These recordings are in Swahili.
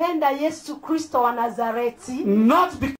penda yesu kristo wa nazareti not because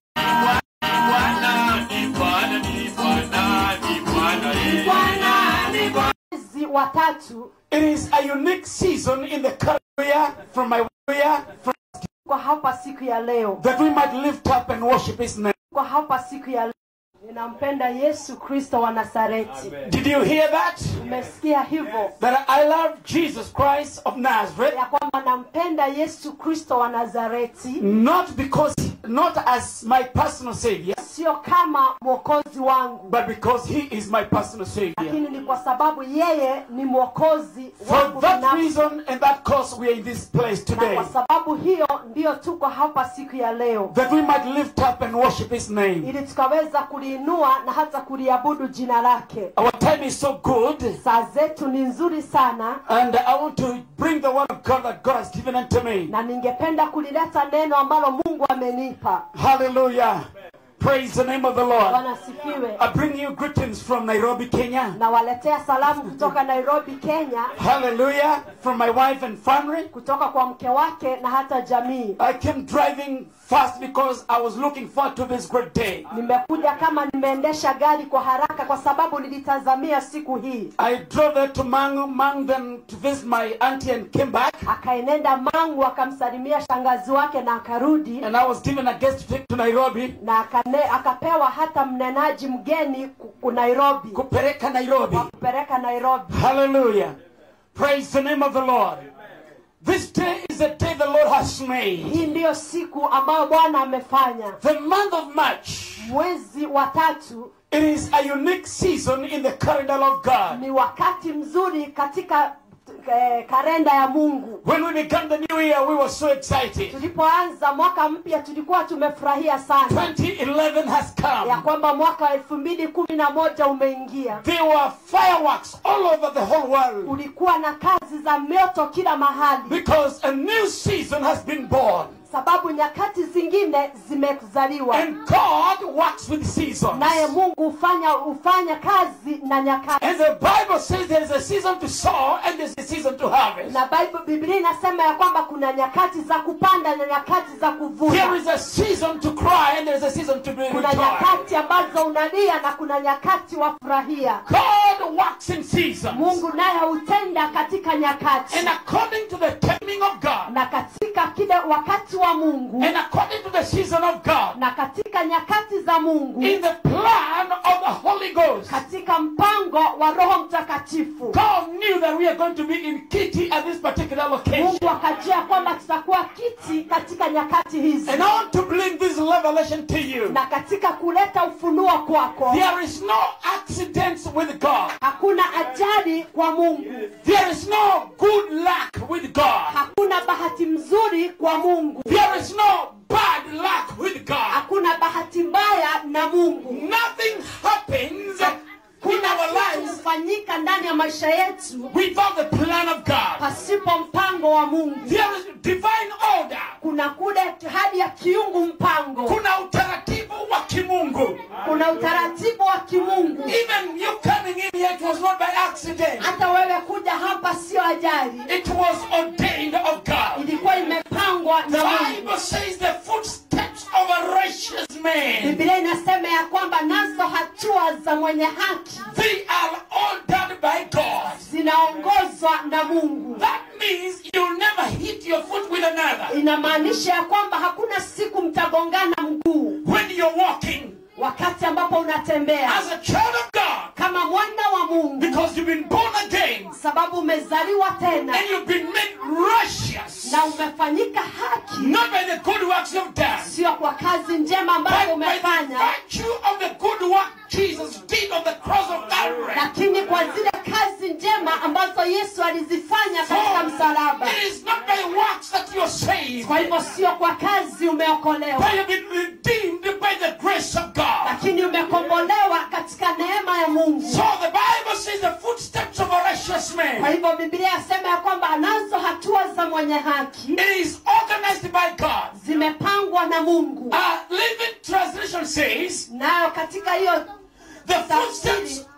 Bwana ni Bwana ni Bwana ni Bwana ni Bwana ni Bwana. mwezi wa tatu it is a unique season in the current year from my year from, kwa hapa siku ya leo that we might lift up and worship his name. kwa hapa siku ya leo ninampenda yesu kristo wa nazareti Did you hear that? umesikia hivyo That I love Jesus Christ of Nazareth, ya kwamba nampenda yesu kristo wa nazareti not because, not as my personal savior, sio kama mwokozi wangu but because he is my personal savior. lakini ni kwa sababu yeye ni mwokozi For wangu that binafsi. reason and that cause we are in this place na today. kwa sababu hiyo ndiyo tuko hapa siku ya leo That we might lift up and worship his name. ili tukaweza kuliinua na hata kuliabudu jina lake Our time is so good. saa zetu ni nzuri sana And I want to bring the word of God that God has given unto me. na ningependa kulileta neno ambalo mungu amenipa Hallelujah. Praise the name of the Lord. bwana asifiwe I bring you greetings from Nairobi, Kenya. nawaletea salamu kutoka nairobi kenya Hallelujah. From my wife and family. kutoka kwa mke wake na hata jamii I came driving fast because I was looking forward to this great day. nimekuja kama nimeendesha gari kwa haraka kwa sababu nilitazamia siku hii I drove there to Mangu, Mang, then to visit my auntie and came back. akaenenda mangu akamsalimia shangazi wake na akarudi And I was given a guest to take to Nairobi. na akane, akapewa hata mnenaji mgeni ku- ku nairobi Kupereka Nairobi. kupeleka nairobi Hallelujah. Praise the name of the Lord. This day is the day the Lord has made. hii ndiyo siku ambayo bwana amefanya The month of March. mwezi wa tatu It is a unique season in the calendar of God. ni wakati mzuri katika eh, kalenda ya mungu When we began the new year, we were so excited. tulipoanza mwaka mpya tulikuwa tumefurahia sana 2011 has ya come. kwamba mwaka wa elfu mbili kumi na moja umeingia There were fireworks all over the whole world kulikuwa na kazi za mioto kila mahali because a new season has been born. sababu nyakati zingine zimezaliwa And God works with seasons. naye mungu hufanya hufanya kazi na nyakati And the Bible says there is a season to sow and there's a season to harvest. na Bible, biblia inasema ya kwamba kuna nyakati za kupanda na nyakati za There kuvuna is a season to cry and there's a season to be kuna rejoiced. nyakati ambazo unalia na kuna nyakati wafurahia God works in seasons. mungu naye hutenda katika nyakati And according to the timing of God, na katika kile wakati wa mungu and according to the season of God, na katika nyakati za mungu in the plan of the Holy Ghost, katika mpango wa roho mtakatifu God knew that we are going to be in Kitty at this particular location. mungu akajua kwamba tutakuwa kiti katika nyakati hizi And I want to bring this revelation to you. na katika kuleta ufunuo kwako There is no accidents with God. hakuna ajali kwa mungu There is no good luck with God. hakuna bahati mzuri kwa mungu There is no bad luck with God. hakuna bahati mbaya na mungu Nothing happens in kuna our kitu lives hufanyika ndani ya maisha yetu without the plan of God. pasipo mpango wa mungu There is divine order. kuna kule hadi ya kiungu mpango Kuna utaratibu wa kimungu. kuna utaratibu wa kimungu Even you coming in here, it was not by accident. hata wewe kuja hapa sio ajali It was ordained of God. ilikuwa imepangwa The na mungu Bible says the footsteps of a righteous man, biblia inasema ya kwamba nazo hatua za mwenye haki they are ordered by God. zinaongozwa na mungu That means you'll never hit your foot with another. inamaanisha ya kwamba hakuna siku mtagongana mguu When you're walking wakati ambapo unatembea as a child of God, kama mwana wa mungu because you've been born again sababu umezaliwa tena and you've been made righteous, na umefanyika haki not by the good works you've done, sio kwa kazi njema ambayo but by the umefanya virtue of the good work Jesus did on the cross of Calvary. lakini kwa zile kazi njema ambazo yesu alizifanya katika msalaba It is not by works that you're saved, kwa hivyo sio kwa kazi umeokolewa but you've been redeemed by the grace of God. lakini umekombolewa katika neema ya mungu So the Bible says the footsteps of a righteous kwa man hivyo biblia yasema ya kwamba anazo hatua za mwenye haki it is organized by God. zimepangwa na mungu Uh, Living Translation says nayo katika hiyo the footsteps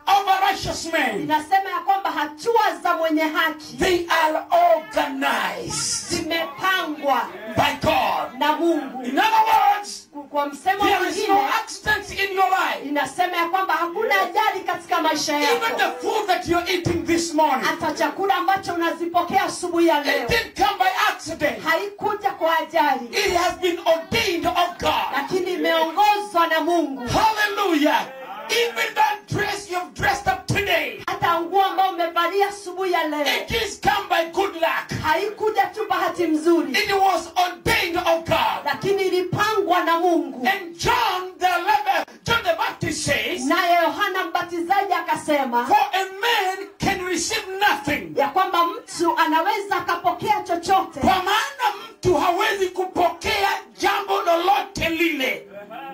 of a righteous man, inasema ya kwamba hatua za mwenye haki they are organized zimepangwa by God. na mungu In other words, kwa msemo there is no mwingine accidents in your life. inasema ya kwamba hakuna ajali katika maisha Even yako the food that you're eating this morning, hata chakula ambacho unazipokea asubuhi ya it leo didn't come by accident. haikuja kwa ajali It has been ordained of God. lakini imeongozwa na mungu Hallelujah. Even that dress you've dressed up today, hata nguo ambayo umevalia asubuhi ya leo it is come by good luck. haikuja tu bahati mzuri It was ordained of God. lakini ilipangwa na mungu And John the Lever- John the Baptist says, naye yohana mbatizaji akasema For a man can receive nothing. ya kwamba mtu anaweza akapokea chochote Kwa maana mtu hawezi kupokea jambo lolote lile.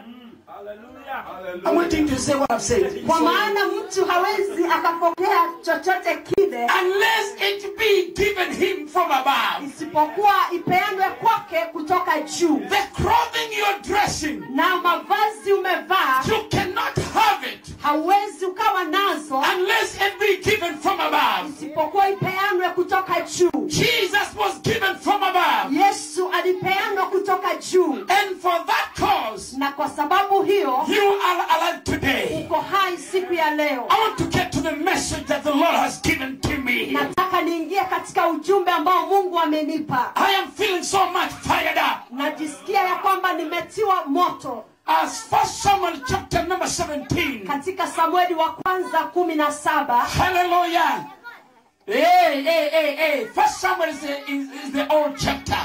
I'm waiting to say what I've said. kwa maana mtu hawezi akapokea chochote kile Unless it be given him from above. isipokuwa ipeanwe kwake kutoka juu The clothing you're dressing, na mavazi umevaa you cannot have it hauwezi ukawa nazo unless it be given from above. isipokuwa ipeanwe kutoka juu Jesus was given from above. yesu alipeanwa kutoka juu And for that cause, na kwa sababu hiyo you are alive today. uko hai siku ya leo I want to get to the message that the Lord has given to me. nataka niingie katika ujumbe ambao mungu amenipa I am feeling so much fired up. najisikia ya kwamba nimetiwa moto As First Samuel chapter number 17. katika samueli wa kwanza kumi na saba Hallelujah. Hey, hey, hey, hey. First Samuel is the, is, is the old chapter.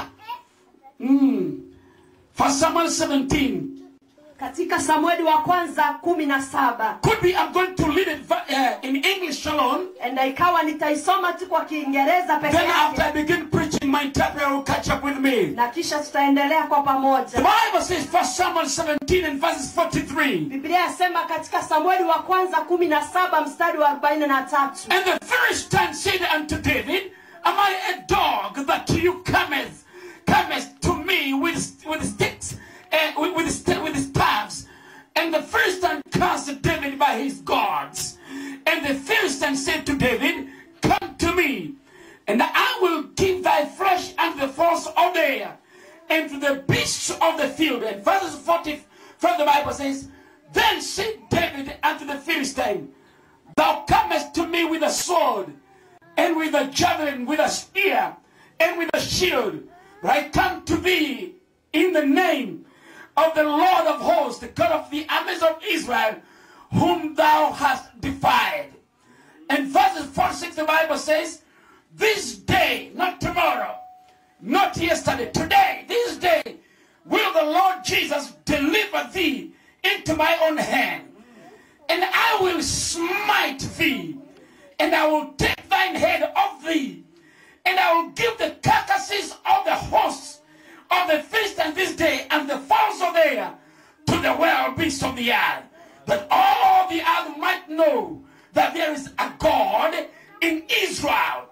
Mm. First Samuel 17. katika samueli wa kwanza kumi na saba Could be I'm going to read it uh, in English alone. na ikawa nitaisoma tu kwa kiingereza peke Then after I yake begin preaching, my interpreter will catch up with me. na kisha tutaendelea kwa The pamoja Bible says First Samuel 17 and verses 43. biblia yasema katika samueli wa kwanza kumi na saba mstari wa arobaini na tatu And the Philistine said unto David, Am I a dog that you cometh, comest to me with, with sticks, and with, with, st- with staffs? And the Philistine cast David by his gods. And the Philistine said to David, Come to me, and I will give thy flesh unto the fowls of the air, and to the beasts of the field. And verses 40, from the Bible says, Then said David unto the Philistine, Thou comest to me with a sword, and with a javelin, with a spear, and with a shield. But I come to thee in the name of the Lord of hosts, the God of the armies of Israel, whom thou hast defied. And verses 46, the Bible says, This day, not tomorrow, not yesterday, today, this day, will the Lord Jesus deliver thee into my own hand and I will smite thee, and I will take thine head off thee, and I will give the carcasses of the hosts of the Philistines this day, and the fowls of the air to the wild beasts of the earth, that all the earth might know that there is a God in Israel.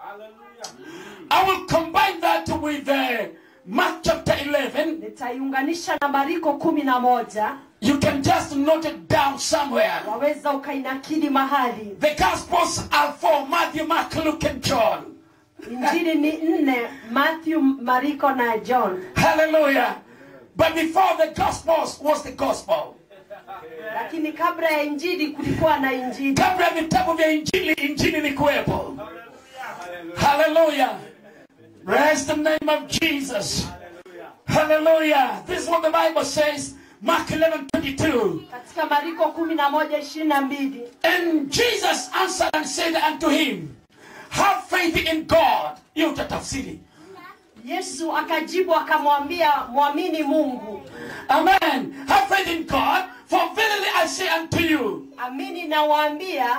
I will combine that with uh, Mark chapter 11. nitaiunganisha na mariko kumi na moja You can just note it down somewhere. waweza ukainakili mahali The Gospels are for Matthew, Mark, Luke, and John. injili ni nne matthew mariko na john Hallelujah. But before the Gospels was the Gospel. lakini kabla ya injili kulikuwa na injili Kabla ya vitabu vya Injili, Injili ilikuwepo. Hallelujah. Praise the name of Jesus. Hallelujah. This is what the Bible says. Mark 11, 22. katika mariko kumi na moja ishirini na mbili And Jesus answered and said unto him, Have faith in God. Hiyo utatafsiri. yesu akajibu akamwambia mwamini mungu Amen. Have faith in God, for verily I say unto you, amini nawaambia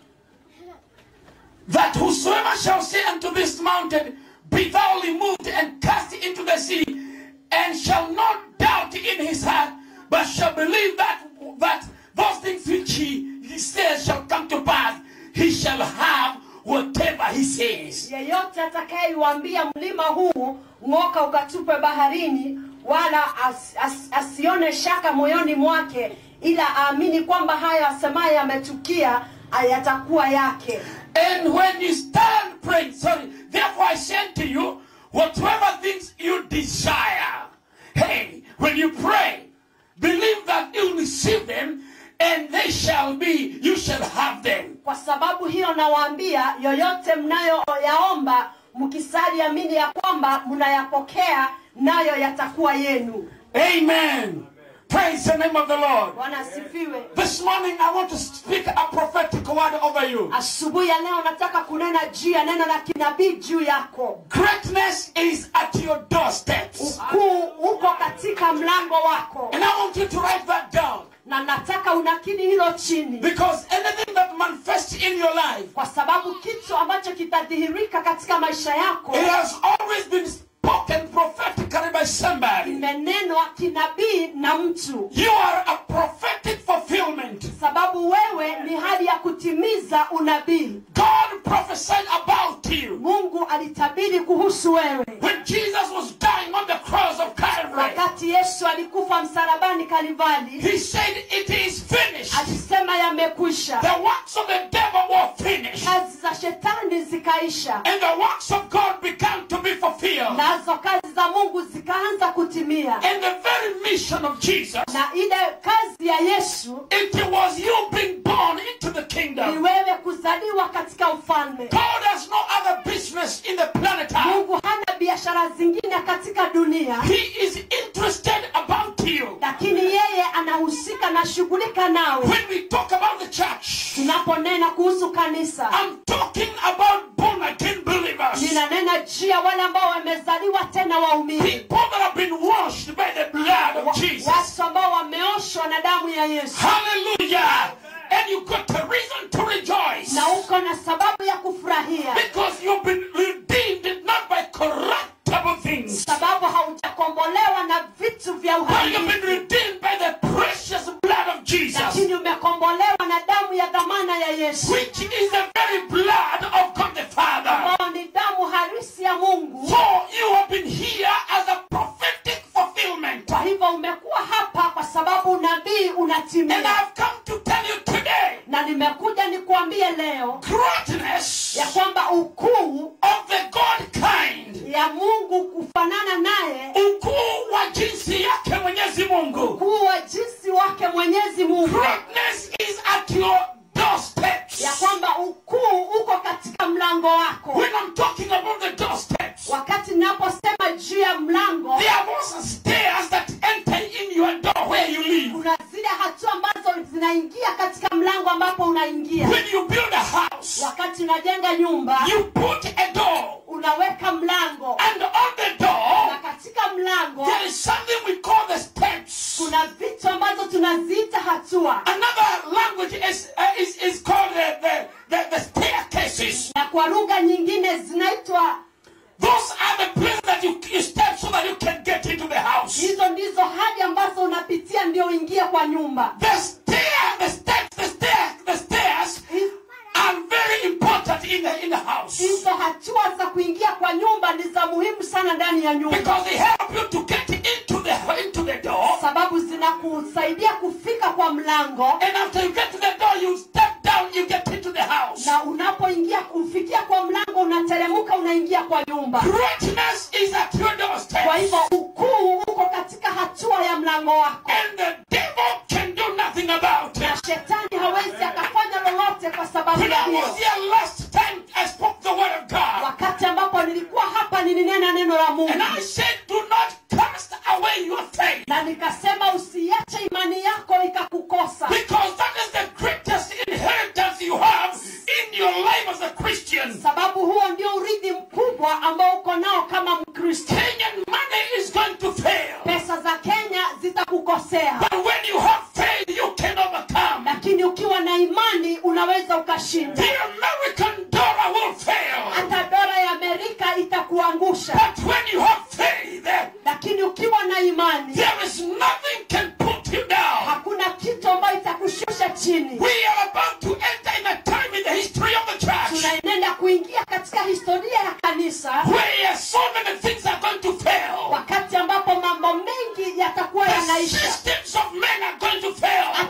that whosoever shall say unto this mountain, Be thou removed and cast into the sea, and shall not doubt in his heart, but shall believe that that those things which he, he says shall come to pass, he shall have whatever he says. yeyote atakayeiwambia mlima huu ng'oka ukatupe baharini wala as, as, asione shaka moyoni mwake ila aamini kwamba hayo asemaye yametukia yatakuwa yake And when you stand praying, sorry, therefore I say to you, whatever things you desire, hey, when you pray, believe that you'll receive them and they shall be, you shall have them. kwa sababu hiyo nawaambia yoyote mnayoyaomba mkisali amini ya kwamba mnayapokea nayo yatakuwa yenu Amen. Praise the name of the Lord. bwana asifiwe This morning I want to speak a prophetic word over you. asubuhi ya leo nataka kunena juu ya neno la kinabii juu yako Greatness is at your doorsteps. ukuu uko katika mlango wako And I want you to write that down. na nataka unakili hilo chini Because anything that manifests in your life, kwa sababu kitu ambacho kitadhihirika katika maisha yako it has always been spoken prophetically by somebody. imenenwa kinabii na mtu You are a prophetic fulfillment. sababu wewe ni hali ya kutimiza unabii God prophesied about you. mungu alitabiri kuhusu wewe When Jesus was dying on the cross of Calvary, wakati yesu alikufa msalabani kalivali he said, It is finished. alisema yamekwisha The works of the devil were finished. kazi za shetani zikaisha And the works of God began to be fulfilled. nazo kazi za mungu zikaanza kutimia And the very mission of Jesus, na ile kazi ya yesu it was you being born into the ni kingdom. wewe kuzaliwa katika ufalme God has no other business in the planet Earth. mungu hana biashara zingine katika dunia He is interested about you. lakini yeye anahusika na shughulika nawe When we talk about the church, tunaponena kuhusu kanisa I'm talking about born again believers. ninanena juu ya wale ambao wamezaliwa tena waumini People that have been washed by the blood of Jesus. watu ambao wameoshwa na damu ya yesu Hallelujah. And you got a reason to rejoice. na uko na sababu ya kufurahia Because you've been redeemed not by corruptible things, sababu haujakombolewa na vitu vya but you've been uhalifu redeemed by the precious blood of Jesus, lakini umekombolewa na damu ya dhamana ya yesu which is the very blood of God the Father. ambao ni damu harisi ya mungu So you have been here as a prophetic fulfillment. kwa hivyo umekuwa hapa kwa sababu unabii And unatimia I've come to tell you today na nimekuja nikuambie leo greatness ya kwamba ukuu of the God kind, ya mungu kufanana naye ukuu wa jinsi yake Mwenyezi Mungu. ukuu wa jinsi wake mwenyezi mungu Greatness is at your doorsteps. ya kwamba ukuu uko katika mlango wako When I'm talking about the doorsteps, wakati ninaposema juu ya mlango there are also stairs that enter in your door where you live. kuna zile hatua ambazo zinaingia katika mlango ambapo unaingia When you build a house, wakati unajenga nyumba you put a door, unaweka mlango and on the na door, katika mlango there is something we call the steps. kuna vitu ambazo tunaziita hatua Another language is, uh, is, is called the, the, the, the staircases. na kwa lugha nyingine zinaitwa Those are the places that you, you step so that you can get into the house. hizo ndizo hadi ambazo unapitia ndio uingie kwa nyumba The stair, the steps, the stair, the stairs are very important in the in the house hizo hatua za kuingia kwa nyumba ni za muhimu sana ndani ya nyumba because they help you to get into the into the door. sababu zinakusaidia kufika kwa mlango And after you get to the door, you step down, you get into the house. na unapoingia kufikia kwa mlango unateremka unaingia kwa nyumba Greatness is at your doorstep, kwa hivyo ukuu uko katika hatua ya mlango wako and the devil can do nothing about na it. shetani hawezi akafanya lolote kwa sababu When ya I hiyo was here last time, I spoke the word of God. wakati ambapo nilikuwa hapa nilinena neno la mungu And I said, do not cast away your faith. na nikasema usiache imani yako ikakukosa Because that is the greatest inheritance you have in your life as a Christian. sababu huo ndio urithi mkubwa ambao uko nao kama mkristo Kenyan money is going to fail. pesa za kenya zitakukosea But when you have faith, you can overcome. lakini ukiwa na imani unaweza ukashinda The American dollar will fail. hata dola ya amerika itakuangusha But when you have faith, lakini ukiwa na imani there is nothing can put you down. hakuna kitu ambayo itakushusha chini We are about to enter in a time in the history of the church tunaenenda kuingia katika historia ya kanisa where so many things are going to fail. wakati ambapo mambo mengi yatakuwa The yanaisha systems of men are going to fail. hata zile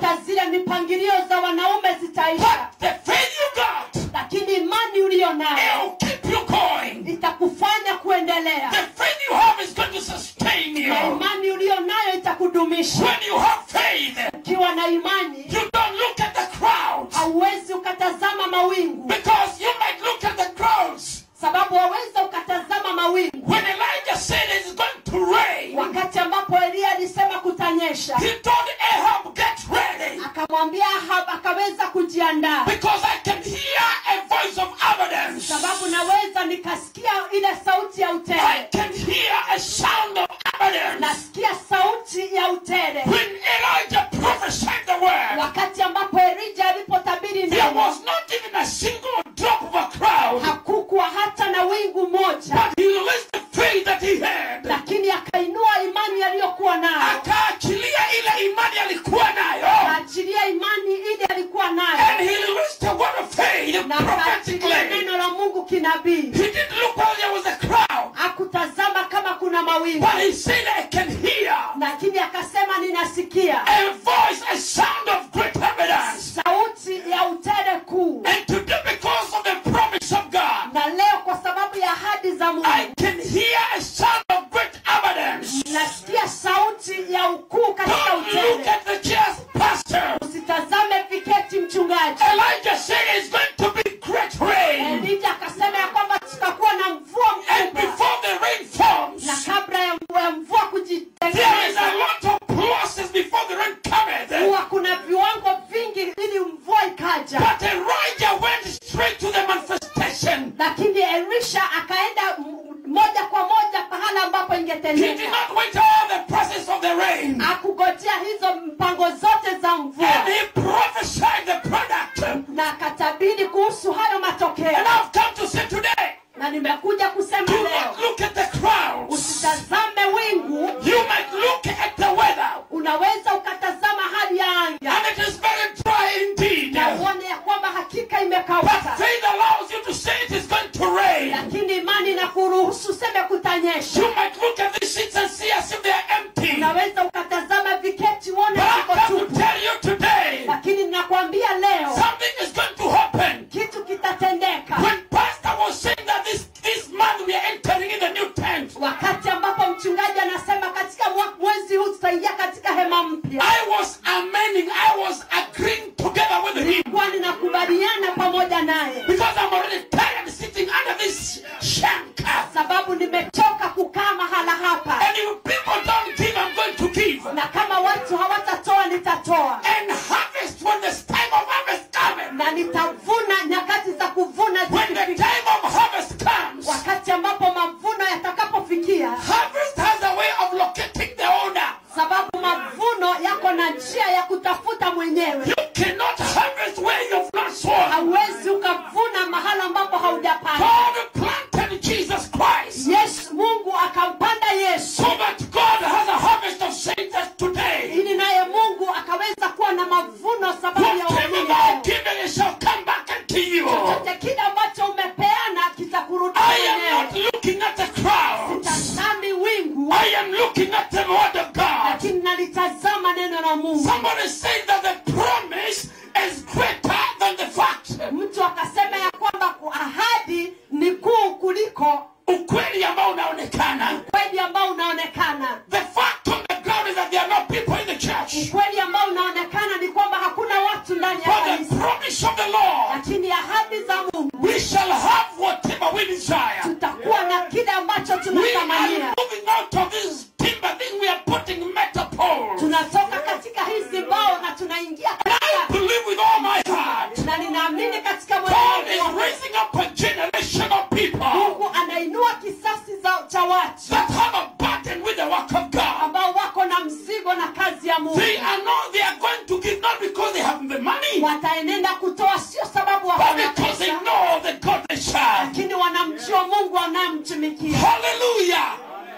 zile mipangilio za wanaume zitaisha But the faith you got, lakini imani uliyo nayo it'll keep you going. itakufanya kuendelea The faith you have is going to sustain you. na imani uliyo nayo itakudumisha When you have faith, ukiwa na imani you don't look at the crowds. hauwezi ukatazama mawingu Because you might look at the crowds. sababu waweza ukatazama mawingu When Elijah said it's going to rain, wakati ambapo eliya alisema kutanyesha he told Ahab, get ready. akamwambia ahab akaweza kujiandaa Because I can hear a voice of evidence. sababu naweza nikasikia ile sauti ya I utere can hear a sound of evidence. nasikia sauti ya utere When Elijah prophesied the word, wakati ambapo elija alipotabiri there neno was not even a single drop of a cloud. hakukuwa hata na wingu moja But he released the faith that he had. lakini akainua imani aliyokuwa nayo Akaachilia ile imani alikuwa nayo. akaachilia imani ile alikuwa And nayo he released the word of faith na akaachilia prophetically. neno la mungu kinabii He didn't look while there was a crowd. hakutazama kama kuna mawingu But he said, I can hear lakini akasema ninasikia a voice, a sound of great evidence. sauti ya utere kuu And today, because of the promise of God, na leo kwa sababu ya ahadi za I mungu can hear a sound of great evidence. nasikia sauti ya ukuu katika Don't look utere at the chairs, Pastor. usitazame viketi mchungaji Elijah said it's going to be great rain. elija akasema ya kwamba tutakuwa na mvua And mkubwa before the rain falls, na kabla ya mvua, ya mvua there is kujitengeneza a lot of process before the rain cometh. huwa kuna viwango vingi ili mvua ikaja But Elijah went straight to the manifestation. lakini elisha akaenda m- moja kwa moja pahala ambapo He did ingetendeka not wait all the process of the rain. akugojea hizo mpango zote za mvua And he prophesied the product. na akatabiri kuhusu hayo matokeo And I've come to say today, na nimekuja kusema do leo not look at the crowds. usitazame wingu You might look at the weather. unaweza ukatazama hali ya anga And it is very dry indeed. na uone ya kwamba hakika But imekauka faith allows you to say it is going to rain. lakini imani na kuruhusu seme kutanyesha You might look at these seats and see as if they are empty. unaweza ukatazama viketi uone But viko I've come to tupu tell you today, lakini ninakwambia leo something is going to happen. kitu kitatendeka When Pastor was saying that this, this month we are entering in the new tent, wakati ambapo mchungaji anasema katika mwa- mwezi huu tutaingia katika hema mpya I was amending, I was agreeing together with him. kuwa ninakubaliana pamoja naye Because I'm already tired sitting under this shanka. sababu nimechoka kukaa mahala hapa And if people don't give, I'm going to give. na kama watu hawatatoa nitatoa And harvest when the time of harvest comes. na nitavuna nyakati za kuvuna When the zikifika. time of harvest comes, wakati ambapo mavuno yatakapofikia harvest has a way of locating the owner. sababu mavuno yako na njia ya kutafuta mwenyewe You cannot harvest where you've not sown. hauwezi ukavuna mahala ambapo haujapanda God planted Jesus Christ yesu mungu akampanda yesu so that God has a harvest of saints today. ili naye mungu akaweza kuwa na mavuno sababu ya Whatever waamini thou leo. giving, it shall come back unto you. chochote kile ambacho umepeana kitakurudia I am not mwenyewe looking at the crowds. tazami wingu I am looking at the word of God. lakini nalitazama neno la mungu Somebody said that the promise is greater than the fact. mtu akasema ya kwamba ku- ahadi ni kuu kuliko Ukweli ambao unaonekana. ukweli ambao unaonekana The fact on the ground is that there are no people in the church. ukweli ambao unaonekana ni kwamba hakuna watu ndani ya But the kanisa promise of the Lord, lakini ahadi za mungu we shall have whatever we desire. tutakuwa na kile ambacho We are tunatamania moving out of this timber thing. We are putting metal poles. tunatoka katika hizi mbao na tunaingia I katika believe with all my heart. na ninaamini katika God moyo is wangu raising up a generation of people mungu anainua kisasi za, cha watu that have a burden with the work of God. ambao wako na mzigo na kazi ya mungu They are not, they are going to give not because they have the money, wataenenda kutoa sio sababu but wako na because they pesa know the God they serve. lakini wanamjua mungu wanayemtumikia Hallelujah!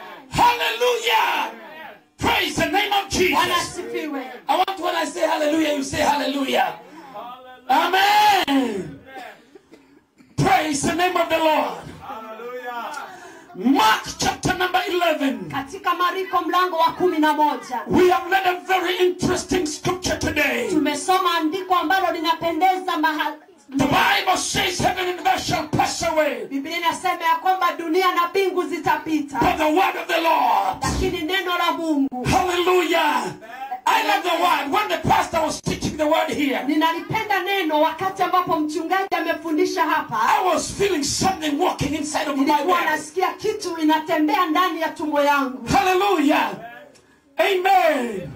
Hallelujah! Praise the name of bwana Jesus. asifiwe I want when I say hallelujah, you say hallelujah. Amen. Praise the name of the Lord. Mark chapter number 11. katika mariko mlango wa kumi na moja We have read a very interesting scripture today. tumesoma andiko ambalo linapendeza mahali The Bible says heaven and earth shall pass away, biblia inasema ya kwamba dunia na mbingu zitapita but the word of the Lord. lakini neno la mungu Hallelujah. I love the word. When the pastor was teaching the word here, ninalipenda neno wakati ambapo mchungaji amefundisha hapa I was feeling something walking inside of my nilikuwa belly. nasikia kitu inatembea ndani ya tumbo yangu Hallelujah. Amen.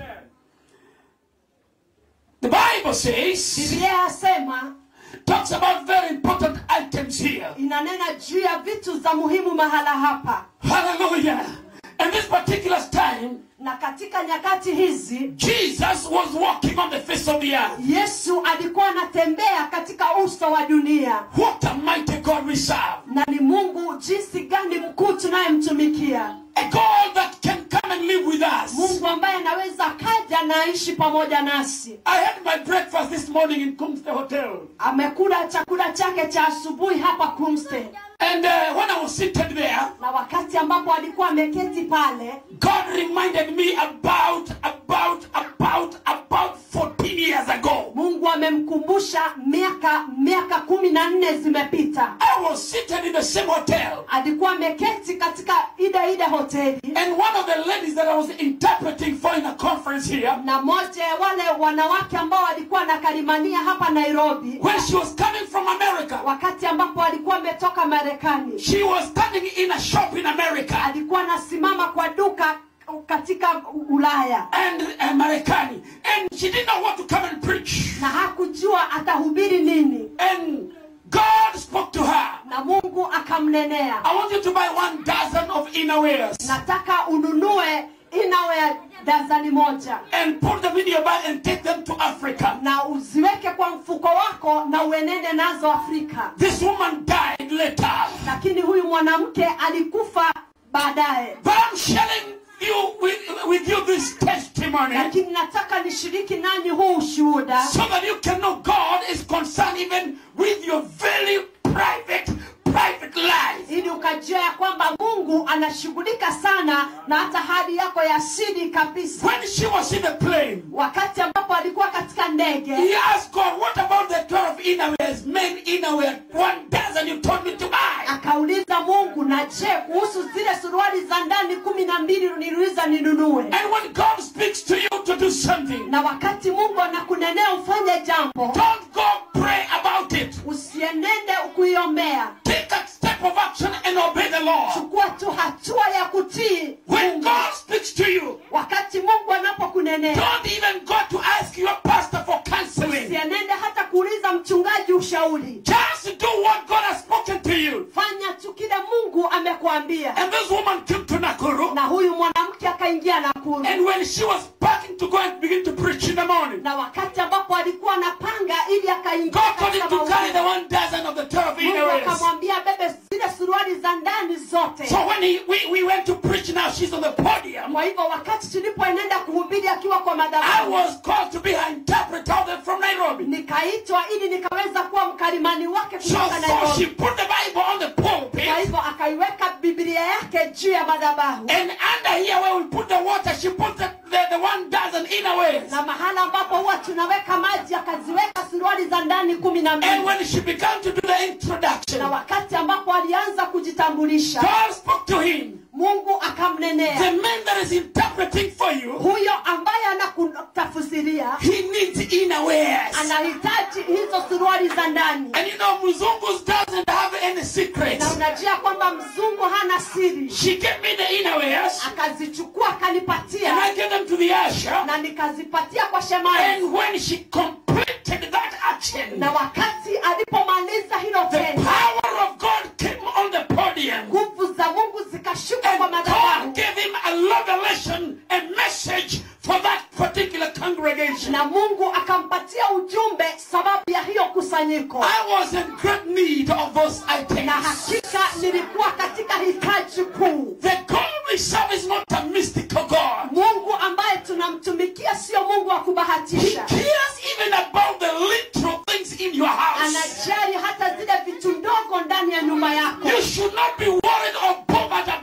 The Bible says, biblia yasema talks about very important items here. inanena juu ya vitu za muhimu mahala hapa Hallelujah. And this particular time, na katika nyakati hizi Jesus was walking on the face of the earth. yesu alikuwa anatembea katika uso wa dunia What a mighty God we serve. na ni mungu jinsi gani mkuu tunayemtumikia A God that can come and live with us. mungu ambaye anaweza kaja na aishi pamoja nasi I had my breakfast this morning in Kumste Hotel. amekula chakula chake cha asubuhi hapa kumste And uh, when I was seated there, na wakati ambapo alikuwa ameketi pale God reminded me about, about, about, about 14 years ago. mungu amemkumbusha miaka miaka kumi na nne zimepita I was seated in the same hotel. alikuwa ameketi katika ile ile hoteli And one of the ladies that I was interpreting for in a conference here, na moja ya wale wanawake ambao walikuwa wanakalimania hapa nairobi when she was coming from America, wakati ambapo alikuwa ametoka marekani she was standing in a shop in America. alikuwa anasimama kwa duka katika ulaya And uh, Marekani. And she didn't know what to come and preach. na hakujua atahubiri nini And God spoke to her. na mungu akamnenea I want you to buy one dozen of innerwears nataka ununue inawe dazani moja and put them in your bag and take them to Africa. na uziweke kwa mfuko wako na uenende nazo afrika This woman died later. lakini huyu mwanamke alikufa baadaye But I'm sharing you with, with you this testimony lakini nataka nishiriki nanyi huu ushuhuda so that you can know God is concerned even with your very private, private life. ili ukajua ya kwamba mungu anashughulika sana na hata hali yako ya siri kabisa When she was in the plane, wakati ambapo alikuwa katika ndege he asked God, What about the 12 innerwears, men innerwear, one dozen you told me to buy? akauliza mungu na je kuhusu zile suruali za ndani kumi na mbili niliuliza ninunue And when God speaks to you to do something, na wakati mungu anakunenea ufanye jambo don't go pray about it. usienende kuiombea Take a step of action and obey the Lord. chukua tu hatua ya kutii When Mungu. God speaks to you, wakati mungu anapokunenea don't even go to ask your pastor for counseling. usienende hata kuuliza mchungaji ushauri Just do what God has spoken to you. fanya tu kile mungu amekuambia And this woman came to Nakuru, na huyu mwanamke akaingia nakuru and when she was packing to go and begin to preach in the morning, na wakati ambapo alikuwa anapanga ili akaingia God told him katika to carry the mahubiri, one dozen of the 12 mungu innerwears. akamwambia bebe zile suruali za ndani zote So when he, we, we went to preach now, she's on the podium. kwa hivyo wakati tulipoenenda kuhubiri akiwa kwa I madhabahu was called to be her interpreter of them from Nairobi. nikaitwa ili nikaweza kuwa mkalimani wake So, kutoka so she nairobi put the Bible on the pulpit. kwa hivyo akaiweka biblia yake juu ya madhabahu And under here where we put the water, she put the, the, the one dozen innerwears. na mahala ambapo huwa tunaweka maji akaziweka suruali za ndani kumi na And mbili when she began to do the introduction, na wakati ambapo alianza kujitambulisha God spoke to him. mungu The akamnenea man that is interpreting for you, huyo ambaye anakutafusiria he needs innerwears. anahitaji hizo suruali za ndani And you know, Muzungus doesn't have any secrets. na unajua kwamba mzungu hana siri She gave me the innerwears, akazichukua and akanipatia I gave them to the usher. na nikazipatia kwa shemani And when she completed that action, na wakati alipomaliza hilo the tendo power of God came on the podium. nguvu za mungu zikashuka kwa And God madhabahu gave him a revelation, a message for that particular congregation. na mungu akampatia ujumbe sababu ya hiyo kusanyiko I was in great need of those na items. hakika nilikuwa katika hitaji kuu The God we serve is not a mystical God. mungu ambaye tunamtumikia sio mungu wa He kubahatisha cares even about the literal things in your house. anajali hata zile vitu ndogo ndani ya nyumba yako You should not be worried or bothered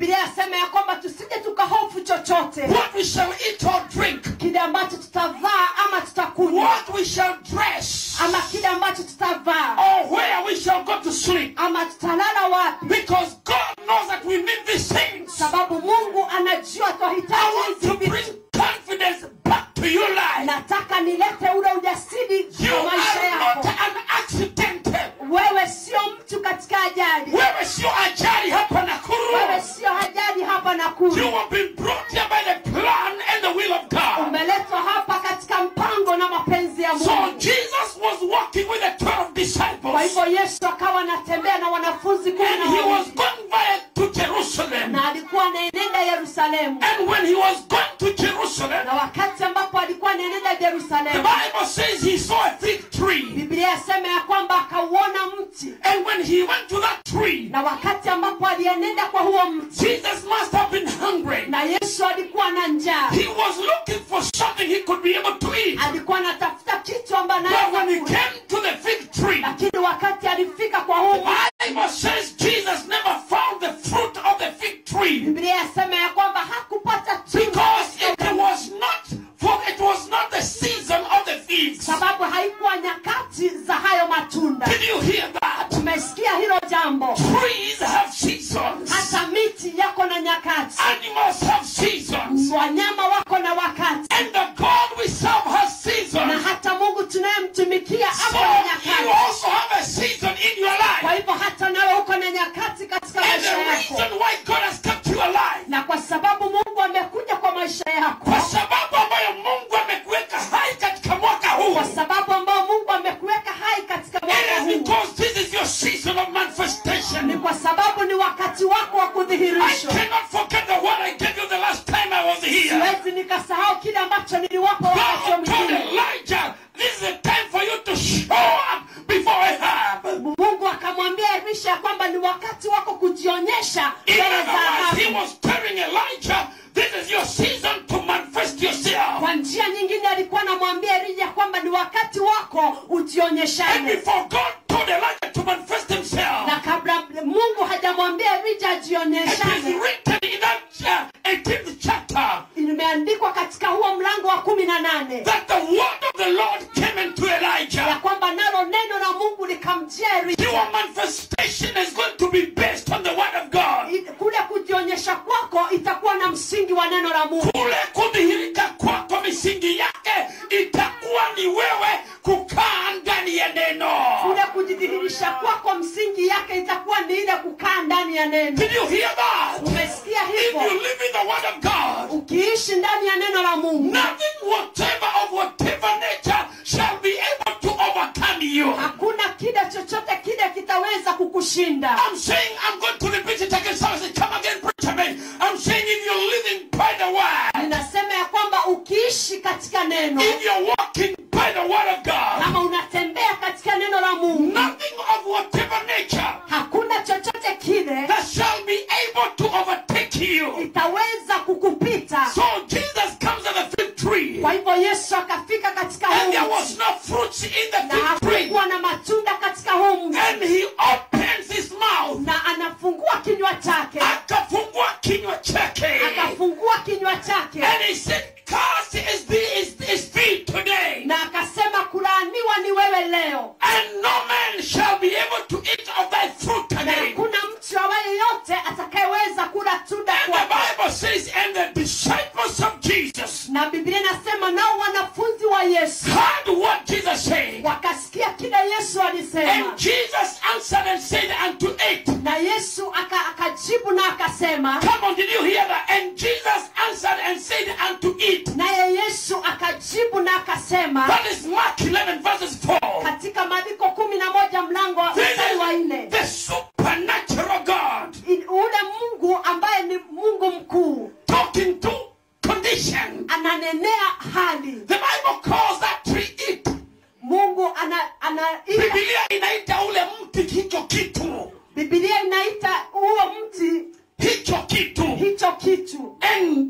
bibilia yasema ya kwamba tusije tukahofu chochote what we shall eat or drink, kile ambacho tutavaa ama tutakunywa what we shall dress, ama kile ambacho tutavaa or where we shall go to sleep. ama tutalala wapi Because God knows that we need these things. sababu mungu anajua I twahitaji want hizi to vitu bring confidence back to your life. nataka nilete ule ujasiri You kwa maisha are not yako an accidental. wewe sio mtu katika ajali Wewe sio ajali hapa Nakuru. wewe sio ajali hapa na You kuru have been brought here by the plan and the will of God. umeletwa hapa katika mpango na mapenzi ya So mungu Jesus was walking with the 12 kwa disciples hivyo yesu akawa anatembea na wanafunzi kumi and na he was wawili going via to Jerusalem. na alikuwa anaenenda yerusalemu And when he was going to Jerusalem, na wakati ambapo alikuwa anaenenda the yerusalemu Bible says he saw a fig tree. biblia yasema ya kwamba akauona mti And when he went to that tree, na wakati ambapo alienenda kwa huo mti Jesus must have been hungry. na yesu alikuwa na njaa He was looking for something he could be able to eat. alikuwa anatafuta kitu ambayo But when he anaweza kula. came to the fig tree, lakini wakati alifika kwa huu the mti, Bible says Jesus never found the fruit of the fig tree biblia yasema ya kwamba hakupata tunda because katika it was not for it was not the season of the figs. sababu haikuwa nyakati za hayo matunda Did you hear that? tumesikia hilo jambo Trees have seasons. hata miti yako na nyakati Animals have seasons. wanyama wako na wakati And the God we serve has na seasons. hata mungu tunayemtumikia So ako na you nyakati also have a season in your kwa life. hivyo hata nawe uko na nyakati katika And maisha the yako reason why God has kept you alive, na kwa sababu mungu amekuja kwa maisha yako kwa sababu ambayo Mungu amekuweka hai katika mwaka huu, kwa sababu ambao mungu amekuweka hai katika mwaka it is huu because this is your season of ni manifestation. kwa sababu ni wakati wako wa I kudhihirishwa cannot forget the word I gave you the last time I was here. siwezi nikasahau kile ambacho niliwapa wakati God told mwingine Elijah, this is the time for you to show up before Ahab. mungu akamwambia elisha ya kwamba ni wakati wako kujionyesha In mbele other za words, he Ahabu. was telling Elijah, this is your season to manifest yourself. kwa njia nyingine alikuwa anamwambia elija kwamba ni wakati wako And ujionyeshane before God told Elijah to manifest himself, na kabla mungu hajamwambia elija it is ajionyeshane written in that uh, 18th chapter imeandikwa katika huo mlango wa kumi na nane that the word of the Lord came into ya Elijah. kwamba nalo neno la mungu likamjia elija Your manifestation is going to be based on the word of God. I- kule kujionyesha kwako itakuwa na msingi wa neno la mungu kule kudhihirika kwako misingi yake itakuwa ni wewe kukaa ndani ya neno kule kujidhihirisha kwako msingi yake itakuwa ni ile kukaa ndani ya neno did you hear that umesikia if you hivyo live in the word of god ukiishi ndani ya neno la mungu nothing whatever of whatever nature shall be able to overcome you hakuna kile chochote kile kitaweza kukushinda I'm saying I'm going to repeat it again. Someone say, come again, preacher man. I'm saying if you're living by the word, ninasema ya kwamba ukiishi katika neno if you're walking by the word of God, kama unatembea katika neno la mungu nothing of whatever nature hakuna chochote kile that shall be able to overtake you. itaweza kukupita So Jesus comes at the fig tree, kwa hivyo yesu akafika katika and huu there mti was no fruits in the na fig tree, hakukuwa na matunda katika huu mti and he opens his mouth, na anafungua kinywa chake akafungua kinywa chake, akafungua kinywa chake and he said, "Cursed is the is, is thee today, na akasema kulaaniwa ni wewe leo and no man shall be able to eat of thy fruit na again." hakuna mtu awaye yote atakayeweza kula tunda And the kwako Bible says, and the disciples of Jesus na biblia inasema nao wanafunzi wa yesu heard what Jesus said. wakasikia kile yesu alisema And Jesus answered and said unto it, na yesu aka, akajibu na akasema Come on, did you hear that? And Jesus answered and said unto it, naye yesu akajibu na akasema That is Mark 11 verses 4. katika maandiko kumi na moja mlango wa This mstari wa is nne the supernatural God I- ule mungu ambaye ni mungu mkuu talking to condition. ananenea hali The Bible calls that tree it. mungu ana, ana Biblia inaita ule mti hicho kitu. bibilia inaita huo mti Hicho kitu. hicho kitu And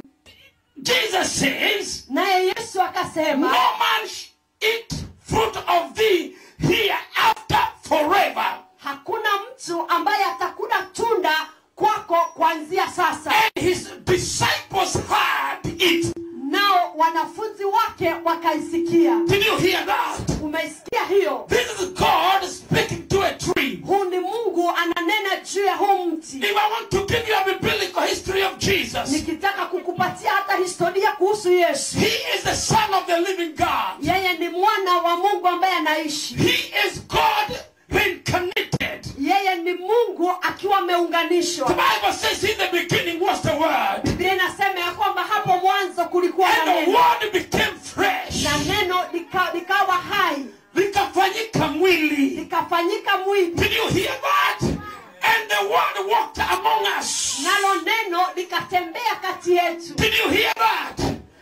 Jesus says, naye yesu No akasema man sh- eat fruit of thee hereafter forever. hakuna mtu ambaye atakula tunda kwako wako kuanzia sasa And his disciples heard it. nao wanafunzi wake wakaisikia Did you hear that? umeisikia hiyo This is God speaking to a tree. huu ni mungu ananena juu ya huu mti If I want to give you a biblical history of Jesus, nikitaka kukupatia hata historia kuhusu yesu He is the Son of the living God. yeye ni mwana wa mungu ambaye anaishi He is God reincarnated. yeye ni mungu akiwa The ameunganishwa Bible says in the beginning was the Word, biblia inasema ya kwamba hapo mwanzo kulikuwa na and the neno Word became fresh. na neno lika- likawa hai Likafanyika mwili. likafanyika mwili Did you hear that? And the Word walked among us. nalo neno likatembea kati yetu Did you hear that?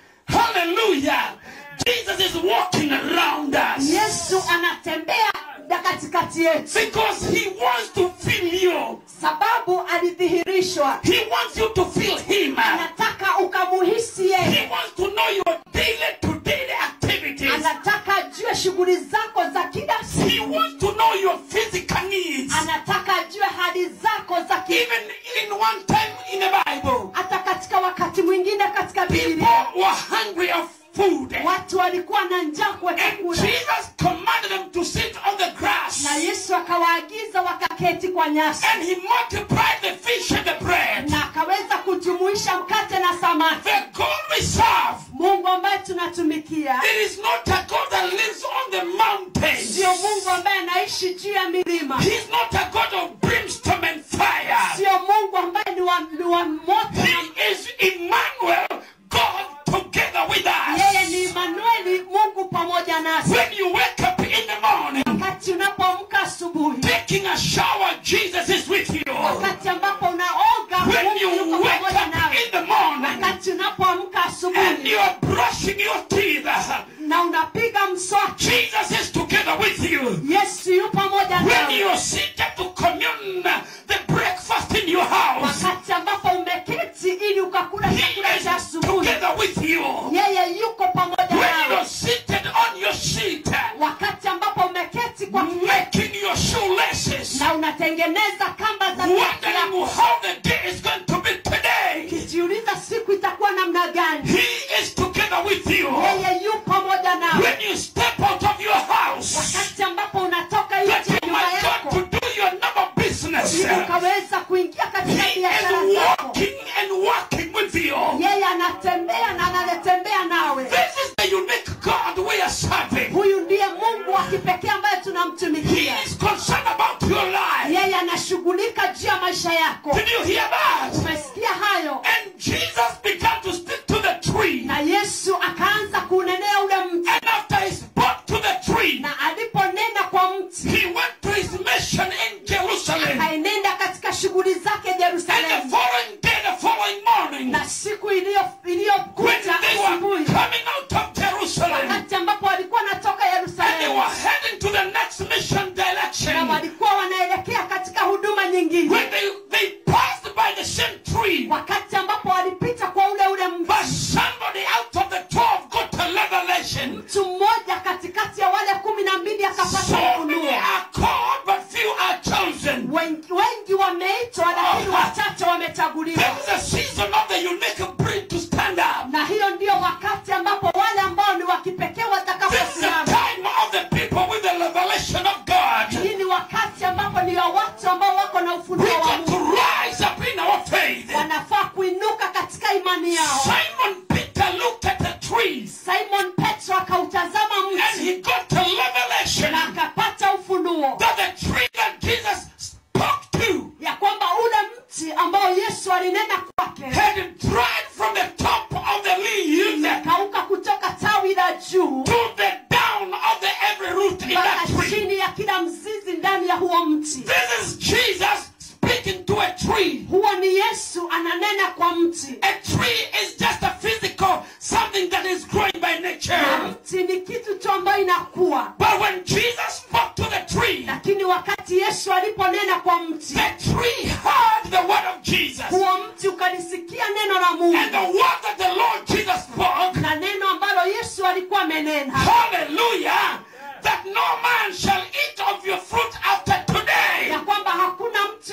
Hallelujah. Jesus is walking around us. yesu anatembea na katikati yetu Because he wants to feel you. sababu alidhihirishwa He wants you to feel him. anataka ukamuhisi yeye He wants to know your daily to daily activities. anataka ajue shughuli zako za kila He siku wants to know your physical needs. anataka ajue hali zako za ki Even in one time in the Bible, hata katika wakati mwingine katika people bibilia were hungry of food. watu walikuwa na njaa kwa And chakula Jesus commanded them to sit on the grass. na yesu akawaagiza wakaketi kwa nyasi And he multiplied the fish and the bread. na akaweza kujumuisha mkate na samaki The God we serve, mungu ambaye tunatumikia it is not a God that lives on the mountains. sio mungu ambaye anaishi juu ya milima He's not a God of brimstone and fire. sio mungu ambaye ni wa, ni wa moto na He is Emmanuel, God together with yeye ni us. Imanueli, Mungu pamoja nasi. When you wake up in the morning, Wakati unapoamka asubuhi, taking a shower, Jesus is with you. wakati ambapo unaoga, When Mungu you yuko wake pamoja up nawe. in the morning Wakati unapoamka and asubuhi you are brushing your teeth, na unapiga mswaki, Jesus is together with you. Yesu yu pamoja When nawe. you are seated to commune the breakfast in your house, Wakati ambapo umeketi ili ukakula He chakula cha is asubuhi, together with you. yeye yuko pamoja When you nawe. are seated on your seat, Wakati ambapo umeketi kwa kiti making your shoelaces, na unatengeneza kamba za viatu wondering vyako, how the day is going to be today, ukijiuliza siku itakuwa namna gani, He is together with you. yeye yu pamoja nawe. When you step out of your house, wakati ambapo unatoka nje that ya you nyumba might yako go to do your normal business, ili ukaweza kuingia katika He biashara is zako walking and working with you. yeye anatembea na anatembea nawe This is the unique God we are serving. huyu ndiye mungu wa kipekee ambaye He tunamtumikia is concerned about your life. yeye anashughulika juu ya maisha yako Did you hear that? umesikia hayo And Jesus began to speak to the tree. na yesu akaanza kuunenea ule mti And after he spoke to the tree, na aliponena kwa mti he went to his mission in Jerusalem. akaenenda katika shughuli zake And the jerusalemu following day, the following morning, na siku iliyo- when iliyokuja they were asubuhi coming out of Jerusalem, wakati ambapo walikuwa wanatoka and they yerusalemu were heading to the next mission na direction, walikuwa wanaelekea katika huduma nyingine when they, they passed by the same tree, wakati ambapo walipita kwa ule ule but mti somebody out of the twelve got a revelation. mtu mmoja katikati ya wale kumi na mbili akapata So many ufunuo are called, but few are chosen. wengi, wengi wameitwa lakini wachache wamechaguliwa This is a season of the unique breed to stand up. na hiyo ndio wakati ambapo wale ambao ni wa kipekee This is the watakaposimama time of the people with the revelation of God. hii ni wakati ambapo ni wa watu ambao wako na We ufunuo wa got to mungu rise up in our faith. wanafaa kuinuka katika imani yao Simon Peter looked at the trees simon petro akautazama and mti he got a revelation na akapata ufunuo that the tree that Jesus spoke to ya kwamba ule mti ambao yesu alinena kwake had dried from the top of the leaves kauka kutoka tawi la juu to the down of the every root in mpaka that tree. chini ya kila mzizi ndani ya huo mti This is Jesus speaking to a tree. huo ni yesu ananena kwa mti A tree is just a physical something that is growing by na nature. mti ni kitu tu ambayo inakuwa But when Jesus spoke to the tree, lakini wakati yesu aliponena kwa mti the tree heard the word of Jesus. huo mti ukalisikia neno la And mungu the word that the Lord Jesus spoke, na neno ambalo yesu alikuwa amenena hallelujah, that no man shall eat of your fruit after today. ya kwamba hakuna mtu awaye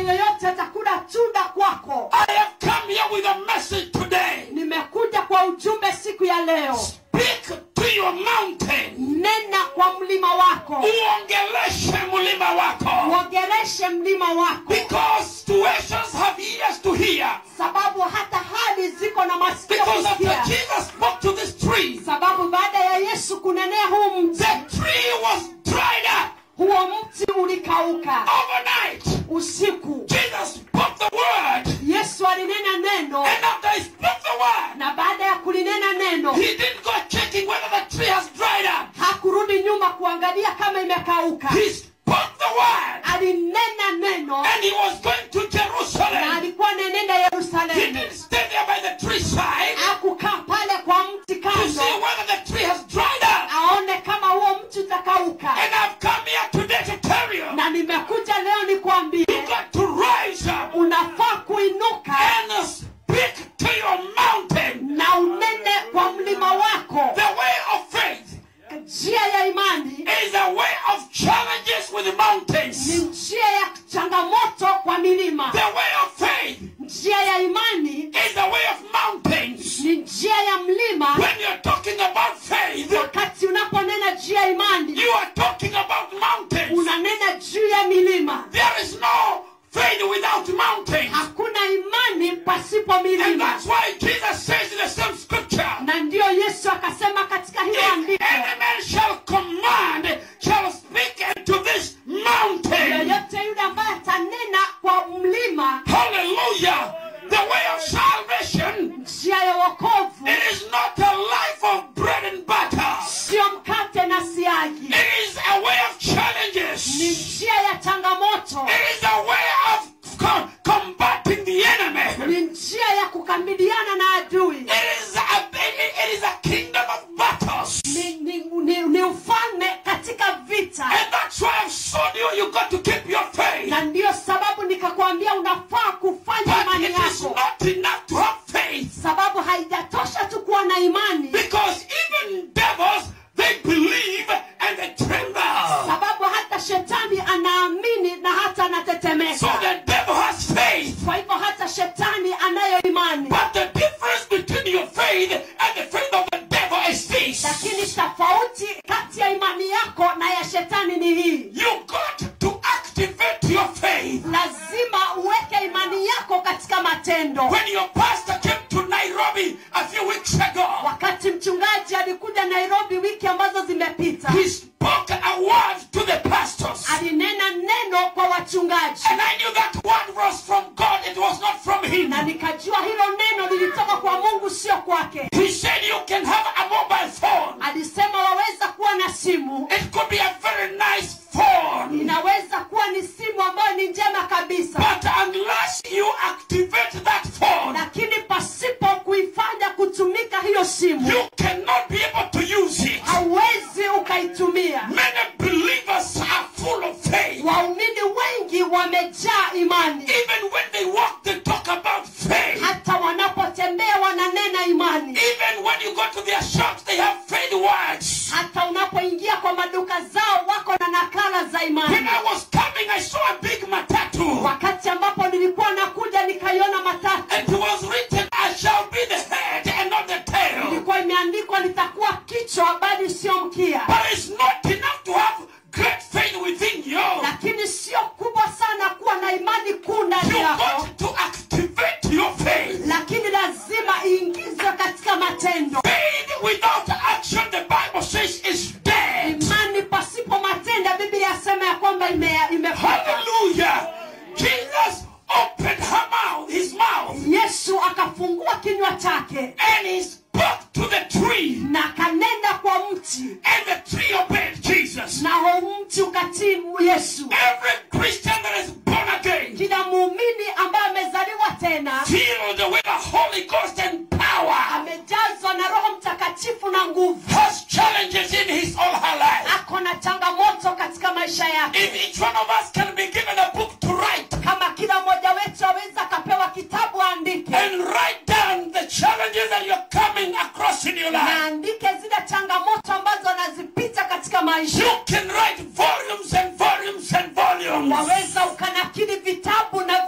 yoyote atakula tunda kwako I have come here with a message today. nimekuja kwa ujumbe siku ya leo Speak to your mountain. nena kwa mlima wako Uongeleshe mlima wako. uogereshe mlima wako Because situations have ears to hear. sababu hata hali ziko na masikio Because after kusikia Jesus spoke to this tree, sababu baada ya yesu kunenea huu mti the tree was dried up huo mti ulikauka overnight. usiku Jesus spoke the word. yesu alinena neno And after he spoke the word, na baada ya kulinena neno he didn't go checking whether the tree has dried up. hakurudi nyuma kuangalia kama imekauka He spoke the word. alinena neno And he was going to na Jerusalem. alikuwa anaenenda He yerusalemu didn't stay there by the tree side akukaa pale kwa mti to see kando whether the tree has dried up. aone kama huo mti utakauka And I've come here today to tell you, na nimekuja leo nikwambie you got to rise up unafaa kuinuka and speak to your mountain. na unene kwa mlima wako The way of faith njia ya imani is a way of challenges with the ni mountains. njia ya changamoto kwa milima The way of faith njia ya imani is the way of mountains. ni njia ya mlima When you're talking about faith, wakati unaponena juu ya imani you are talking about mountains. unanena juu ya milima There is no faith without mountains. hakuna imani pasipo And milima that's why Jesus says in the same scripture, na ndiyo yesu akasema katika hilo if andiko any man shall command, shall speak unto this mountain. yoyote yule ambaye atanena kwa mlima Hallelujah. The way of salvation, njia ya wokovu it is not a life of bread and butter. sio mkate na siagi It is a way of ni challenges. njia ya changamoto It is a way of co- combating the enemy. ni njia ya kukabiliana na adui It is a, it it is a kingdom of battles. ni, ni, ni, ni ufalme katika vita And that's why I've shown you you got to keep your faith. na ndiyo sababu nikakwambia unafaa kufanya But imani it is yako not enough to have faith. sababu haijatosha tu kuwa na imani Because even devils, they believe and they tremble. sababu hata shetani anaamini na hata So anatetemeka the devil has faith. kwa hivyo hata shetani anayo imani But the difference between your faith and the faith of the devil is this. lakini tofauti kati ya imani yako na ya shetani ni hii You got to activate your faith. lazima uweke imani yako katika matendo When your pastor came to Nairobi a few weeks ago, wakati mchungaji alikuja nairobi wiki ambazo zimepita he spoke a word to the pastors. alinena neno kwa wachungaji And I knew that word was from God, it was not from him. na nikajua hilo neno lilitoka kwa mungu sio kwake He said you can have a mobile phone. alisema waweza kuwa na simu It could be a very nice phone. inaweza kuwa ni simu ambayo ni njema kabisa But unless you activate that phone, lakini pasipo kuifanya kutumika hiyo simu you cannot be able to use it. hauwezi ukaitumia Many believers are full of faith. waumini wengi wamejaa imani Even when they walk, they talk about faith. hata wanapotembea wananena imani Even when you go to their shops, they have faith words. hata unapoingia kwa maduka zao wako na nakala za When imani I was coming, I saw a big matatu. wakati ambapo nilikuwa nakuja nikaiona matatu And it was written, I shall be the head and not the tail. ilikuwa imeandikwa nitakuwa kichwa bali sio mkia But it's not enough to have great faith within you. lakini sio kubwa sana kuwa na imani kuu You ndani yako got to activate your faith. lakini lazima iingizwe katika matendo Faith without action, the Bible says, is dead. imani pasipo matendo biblia yasema ya kwamba ime- imekufa Hallelujah. Jesus opened her mouth, his mouth, yesu akafungua kinywa chake and he spoke to the tree. na akanenda kwa mti And the tree obeyed Jesus. na huo mti ukatii yesu Every Christian that is born again, kila muumini ambaye amezaliwa tena filled with the Holy Ghost and power, amejazwa na roho mtakatifu na nguvu has challenges in his or her life. ako na changamoto katika maisha yake If each one of us can be given a book to write kama kila mmoja wetu aweza akapewa kitabu aandike and write down the challenges that you're coming across in your na life, aandike zile changamoto ambazo anazipita katika maisha you can write volumes and volumes and volumes. waweza ukanakili vitabu na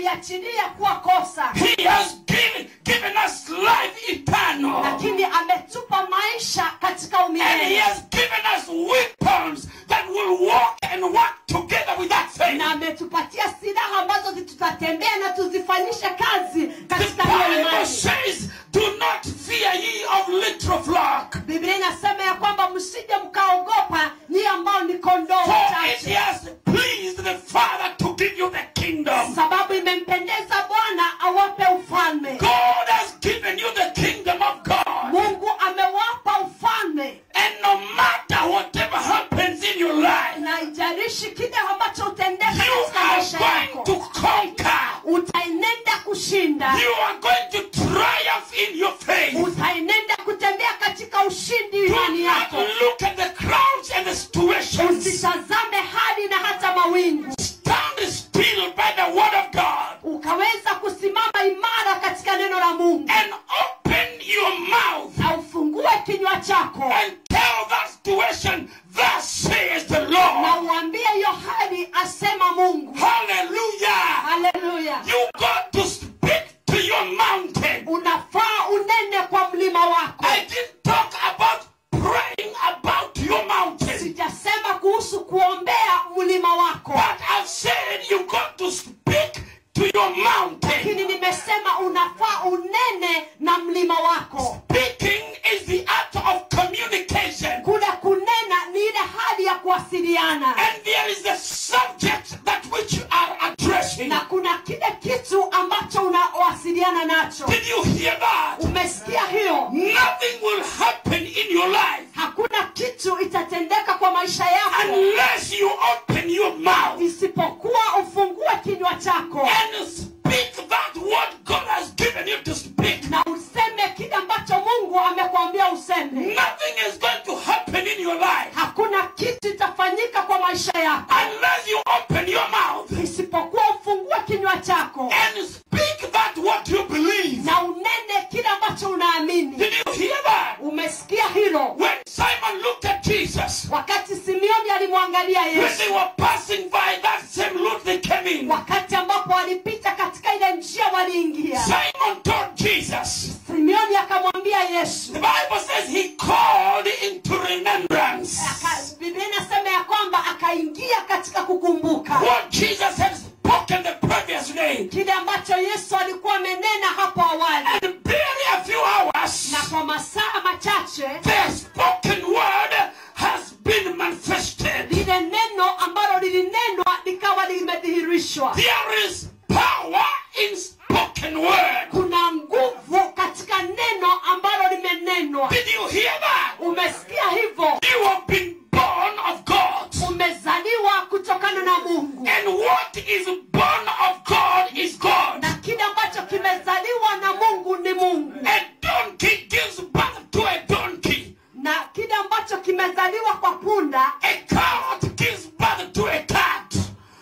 ameliachilia kuwa kosa He has given, given us life eternal. lakini ametupa maisha katika And He umilele has given us weapons that will walk and work together with that faith. na ametupatia silaha ambazo tutatembea na tuzifanyishe kazi The katika hiyo Bible imani says, Do not fear ye of little flock, biblia inasema ya kwamba msije mkaogopa nyie ambao ni kondoo for it wachache has pleased the Father to give you the kingdom. sababu imempendeza bwana awape ufalme God has given you the kingdom of God. mungu amewapa ufalme And no matter whatever happens in your life, na ijarishi kile ambacho utendeka you katika are maisha going yako to conquer. utaenenda kushinda You are going to triumph in your faith. utaenenda kutembea katika ushindi Do imani not yako look at the crowds and the situations. usitazame hali na hata mawingu Stand still by the word of God ukaweza kusimama imara katika neno la mungu and open your mouth na ufungue kinywa chako and tell that situation, Thus says the na Lord. uambie hiyo hali asema mungu Hallelujah. haleluya You got to speak to your mountain. unafaa unene kwa mlima wako I didn't talk about praying about your mountain, sijasema kuhusu kuombea mlima wako but I've said you got to speak to your mountain. lakini nimesema unafaa unene na mlima wako Speaking is the art of communication. kule kunena ni ile hali ya kuwasiliana And there is a subject that which you are addressing. na kuna kile kitu ambacho unawasiliana nacho Did you hear that? umesikia hiyo Nothing will happen in your life hakuna kitu itatendeka kwa maisha yako unless you open your mouth isipokuwa ufungue kinywa chako and speak that what God has given you to speak. na useme kile ambacho mungu amekwambia useme Nothing is going to happen in your life hakuna kitu itafanyika kwa maisha yako unless you open your mouth isipokuwa ufungue kinywa chako and speak that what you believe. na unene kile ambacho unaamini Did you hear that? umesikia hilo When Simon looked at Jesus, wakati simeoni alimwangalia when yesu they were passing by that same route they came in, wakati ambapo walipita katika ile njia waliingia Simon told Jesus, simeoni akamwambia yesu the Bible says he called into remembrance Aka- biblia inasema ya kwamba akaingia katika kukumbuka what Jesus had spoken the previous day. kile ambacho yesu alikuwa amenena hapo awali And barely a few hours, na kwa masaa machache the spoken word has been manifested. lile neno ambalo lilinenwa likawa limedhihirishwa There is power in spoken word. kuna nguvu katika neno ambalo limenenwa Did you hear that? umesikia hivyo You have been born of God. umezaliwa kutokana na mungu And what is born of God is God. na kile ambacho kimezaliwa na mungu ni mungu A donkey gives birth to a donkey. na kile ambacho kimezaliwa kwa punda A cat gives birth to a cat.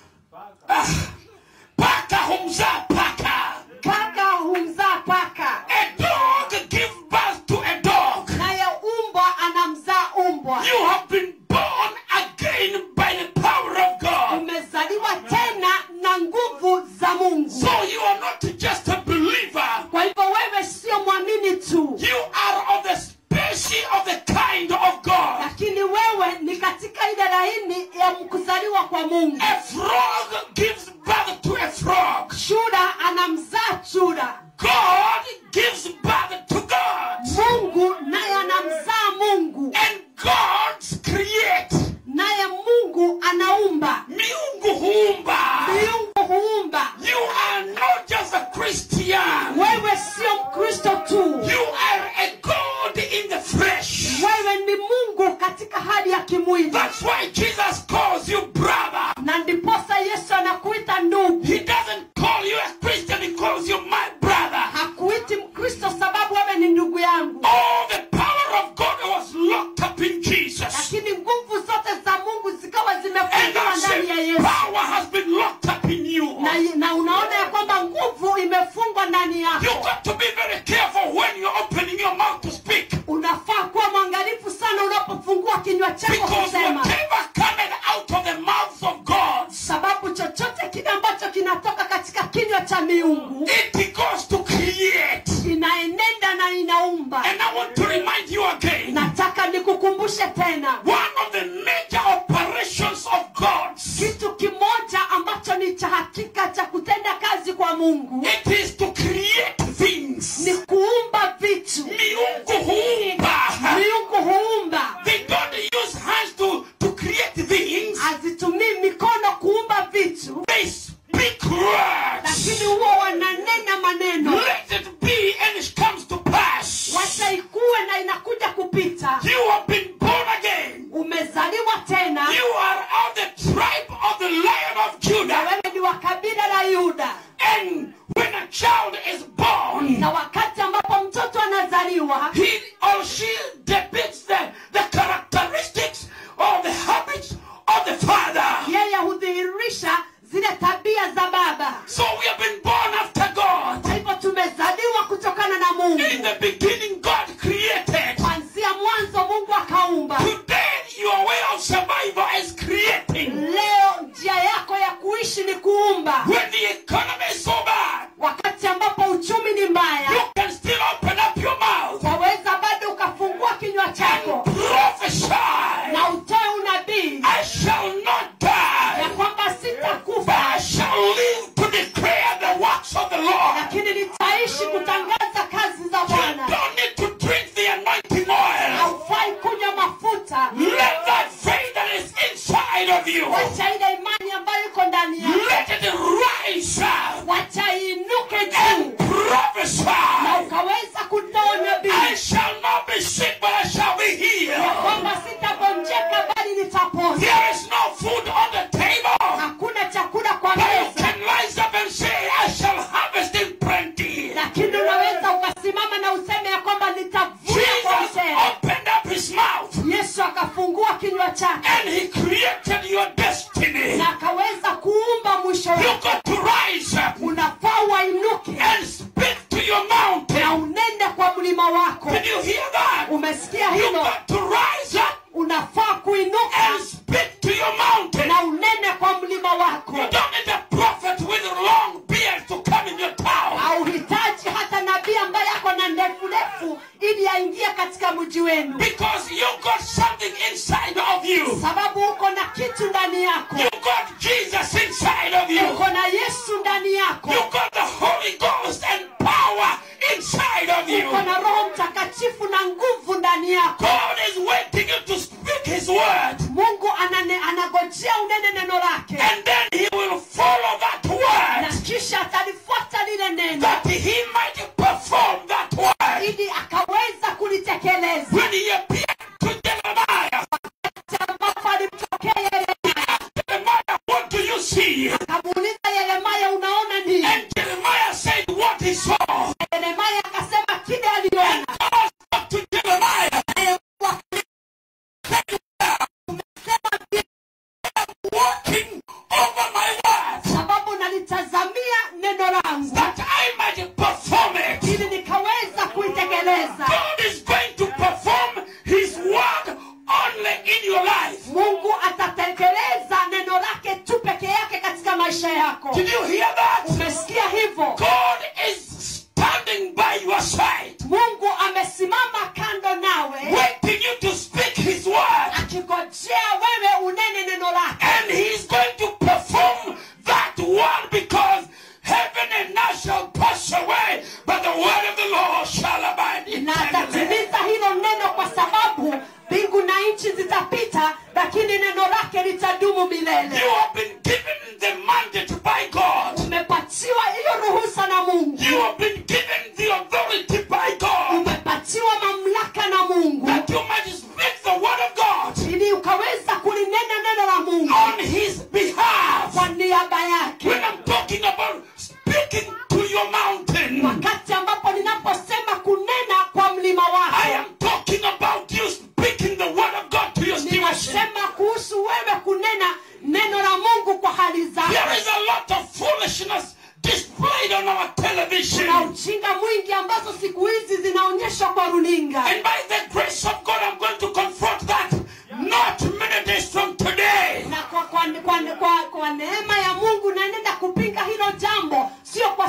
Ah, Paka humzaa paka. kaka humzaa paka A dog gives birth to a dog. naye umbwa anamzaa umbwa You have been born again by the power of God. umezaliwa tena na nguvu za mungu So you are not just a believer. kwa hivyo wewe sio mwamini tu You are of the species of the kind of God. lakini wewe ni katika ile laini ya kuzaliwa kwa mungu A frog gives birth to a frog. chura anamzaa chura God gives birth to God. mungu naye anamzaa mungu And gods create. naye mungu anaumba Miungu huumba. miungu huumba You are not just a Christian. wewe sio mkristo tu You are a God in the flesh. wewe ni mungu katika hali ya kimwili That's why Jesus calls you brother. na ndiposa yesu anakuita ndugu He doesn't call you a Christian, he calls you my brother. hakuiti mkristo sababu wewe ni ndugu yangu All the power of God was locked up in Jesus. lakini nguvu zote za mungu zikawa And zimefungiwa that ndani ya same yesu power has been locked up in you. na, na unaona ya kwamba nguvu imefungwa ndani You yako got to be very careful when you're opening your mouth to speak. unafaa kuwa mwangalifu sana unapofungua kinywa chako Because kusema whatever cometh out of the mouth of God sababu chochote kile ambacho kinatoka katika kinywa cha miungu it goes to create. inaenenda na inaumba And I want to remind you again nataka nikukumbushe tena one of the major operations of God's kitu kimoja ambacho ni cha hakika cha kutenda kazi kwa mungu it is to create things. ni kuumba vitu Miungu huumba. miungu huumba They don't use hands to, to create things. hazitumii mikono kuumba vitu They speak words. lakini huwa wananena maneno Let it be and it comes to pass. wacha ikuwe na inakuja kupita You have been born again. umezaliwa tena You are of the tribe of the Lion of na Judah. wewe ni wa kabila la yuda And when a child is born, na wakati ambapo mtoto anazaliwa he or she depicts the, the characteristics or the habits of the father. yeye hudhihirisha zile tabia za baba So we have been born after God. kwa hivyo tumezaliwa kutokana na mungu In the beginning, God created. kwanzia mwanzo mungu akaumba Today, your way of survival is creating. leo njia yako ya kuishi ni kuumba When the economy is so bad, wakati ambapo uchumi ni mbaya you can still open up your mouth waweza bado ukafungua kinywa chako and prophesy. na utoe unabii I shall not ya die, kwamba but sitakufa I shall live to declare the works of the Lord. lakini nitaishi kutangaza kazi za You bwana don't need to drink the anointing oil. haufai kunywa mafuta Let that faith that is inside of you, wacha ile imani ambayo iko ndani yako let it rise up wacha iinuke juu and prophesy. na ukaweza kutoa I nabii shall not be sick, but I shall be healed. kwamba sitagonjeka bali nitapona There is no food on the table, hakuna chakula kwa but you meza can rise up and say, I shall harvest in plenty. lakini unaweza ukasimama na useme ya kwamba nitavuna kwa Jesus mtele opened up his mouth yesu akafungua kinywa chake and he created your destiny. na akaweza kuumba mwisho You wake got to rise up unafaa wainuke and speak to your na mountain. unende kwa mlima wako Did you hear that? umesikia You hilo got to rise up unafaa kuinuka and speak to your mountain. na unene kwa mlima wako You don't need a prophet with a long beard to come in your town. hauhitaji hata nabii ambaye ako na ndefu ndefu ili aingie katika mji wenu Because you got something inside of you. sababu uko na kitu ndani yako You got Jesus inside of you. uko na yesu ndani yako You got the Holy Ghost and power inside of you. uko na roho mtakatifu na nguvu ndani yako God is waiting you to speak His word. mungu anane, anagojea unene neno lake And then He will follow that na word kisha atalifuata lile neno that He might perform that word. ili akaweza kulitekeleza When He appeared to Jeremiah, ambapo alimtokea yeremia Jeremiah, what do you see? akamuuliza yeremia unaona nini And Jeremiah said what he saw. yeremia akasema kile aliona God spoke to Jeremiah, walking over my word, sababu nalitazamia neno langu that I might perform it. ili nikaweza kuitekeleza God is going to perform His word only in your life. mungu atatekeleza neno lake tu peke yake katika maisha yako Did you hear that? umesikia hivyo God is standing by your side, mungu amesimama kando nawe waiting you to speak His word, akigojea wewe unene neno lake and He's going to perform that word because heaven and earth shall pass away, but the word of the Lord shall abide na eternally. atatimiza hilo neno kwa sababu mbingu na nchi zitapita lakini neno lake litadumu milele You have been given the mandate by God. umepatiwa hiyo ruhusa na mungu You have been given the authority by God umepatiwa mamlaka na mungu that you might speak the word of God ili ukaweza kulinena neno la mungu on His behalf. kwa niaba yake When I'm talking about speaking to your mountain, wakati ambapo ninaposema kunena kwa mlima I wako am talking about you speaking the word of God to your situation. ninasema kuhusu wewe kunena neno la mungu kwa hali zako There is a lot of foolishness displayed on our television. na ujinga mwingi ambazo siku hizi zinaonyeshwa kwa runinga And by the grace of God, I'm going to confront that not many days from today. na kwa, kwa, kwa, kwa, kwa neema ya mungu naenenda kupinga hilo jambo sio kwa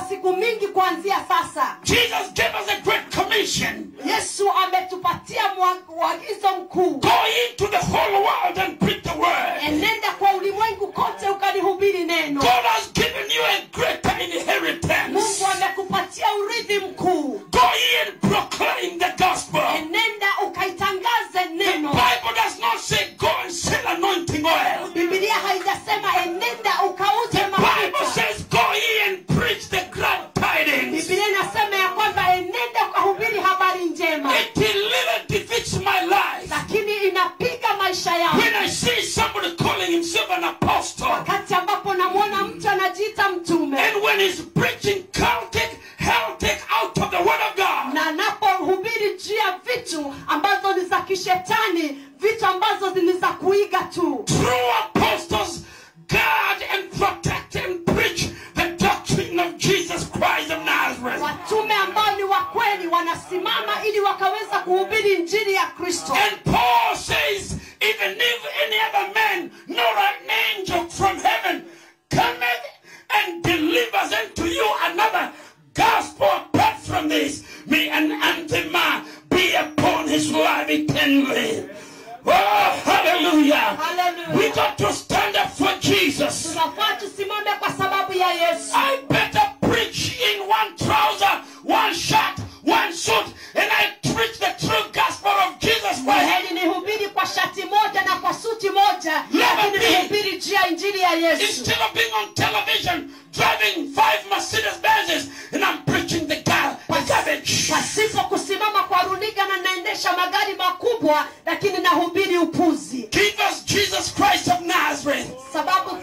sasa Jesus gave us a great commission. yesu ametupatia mwa- uagizo mkuu Go into the whole world and preach the word. enenda kwa ulimwengu kote ukalihubiri neno God has given you a greater inheritance. mungu amekupatia urithi mkuu Go ye and proclaim the gospel. enenda ukaitangaze The neno Bible does not say go and sell anointing oil. bibilia haijasema enenda ukauze The Bible mafuta says go ye and preach the glad tidings. bibilia inasema ya kwamba enenda ukahubiri habari njema It little defeats my life. lakini inapiga maisha yangu When I see somebody calling himself an apostle, wakati ambapo namwona mtu anajiita mtume and when he's preaching Celtic, Celtic out of the word of God, na anapohubiri juu ya vitu ambazo ni za kishetani vitu ambazo ni za kuiga tu true apostles guard and protect and preach the doctrine of Jesus Christ of Nazareth. watume ambao ni wa kweli wanasimama ili wakaweza kuhubiri injili ya kristo And Paul says, even if any other man, nor an angel from heaven, cometh and delivers unto you another gospel apart from this, may an anathema be upon his life eternally. Oh, hallelujah. Hallelujah. We got to stand up for Jesus. tunafaa tusimame kwa sababu ya yesu I better preach in one trouser, one shirt, one suit, and I preach the true gospel of Jesus Christ. heri nihubiri kwa shati moja na kwa suti moja lakini be. nihubiri juu ya injili ya yesu Instead of being on television, driving five Mercedes Benzes, and I'm preaching the, gar- the garbage. pasipo kusimama kwa runinga na naendesha magari makubwa lakini nahubiri upuzi Give us Jesus Christ of Nazareth. sababu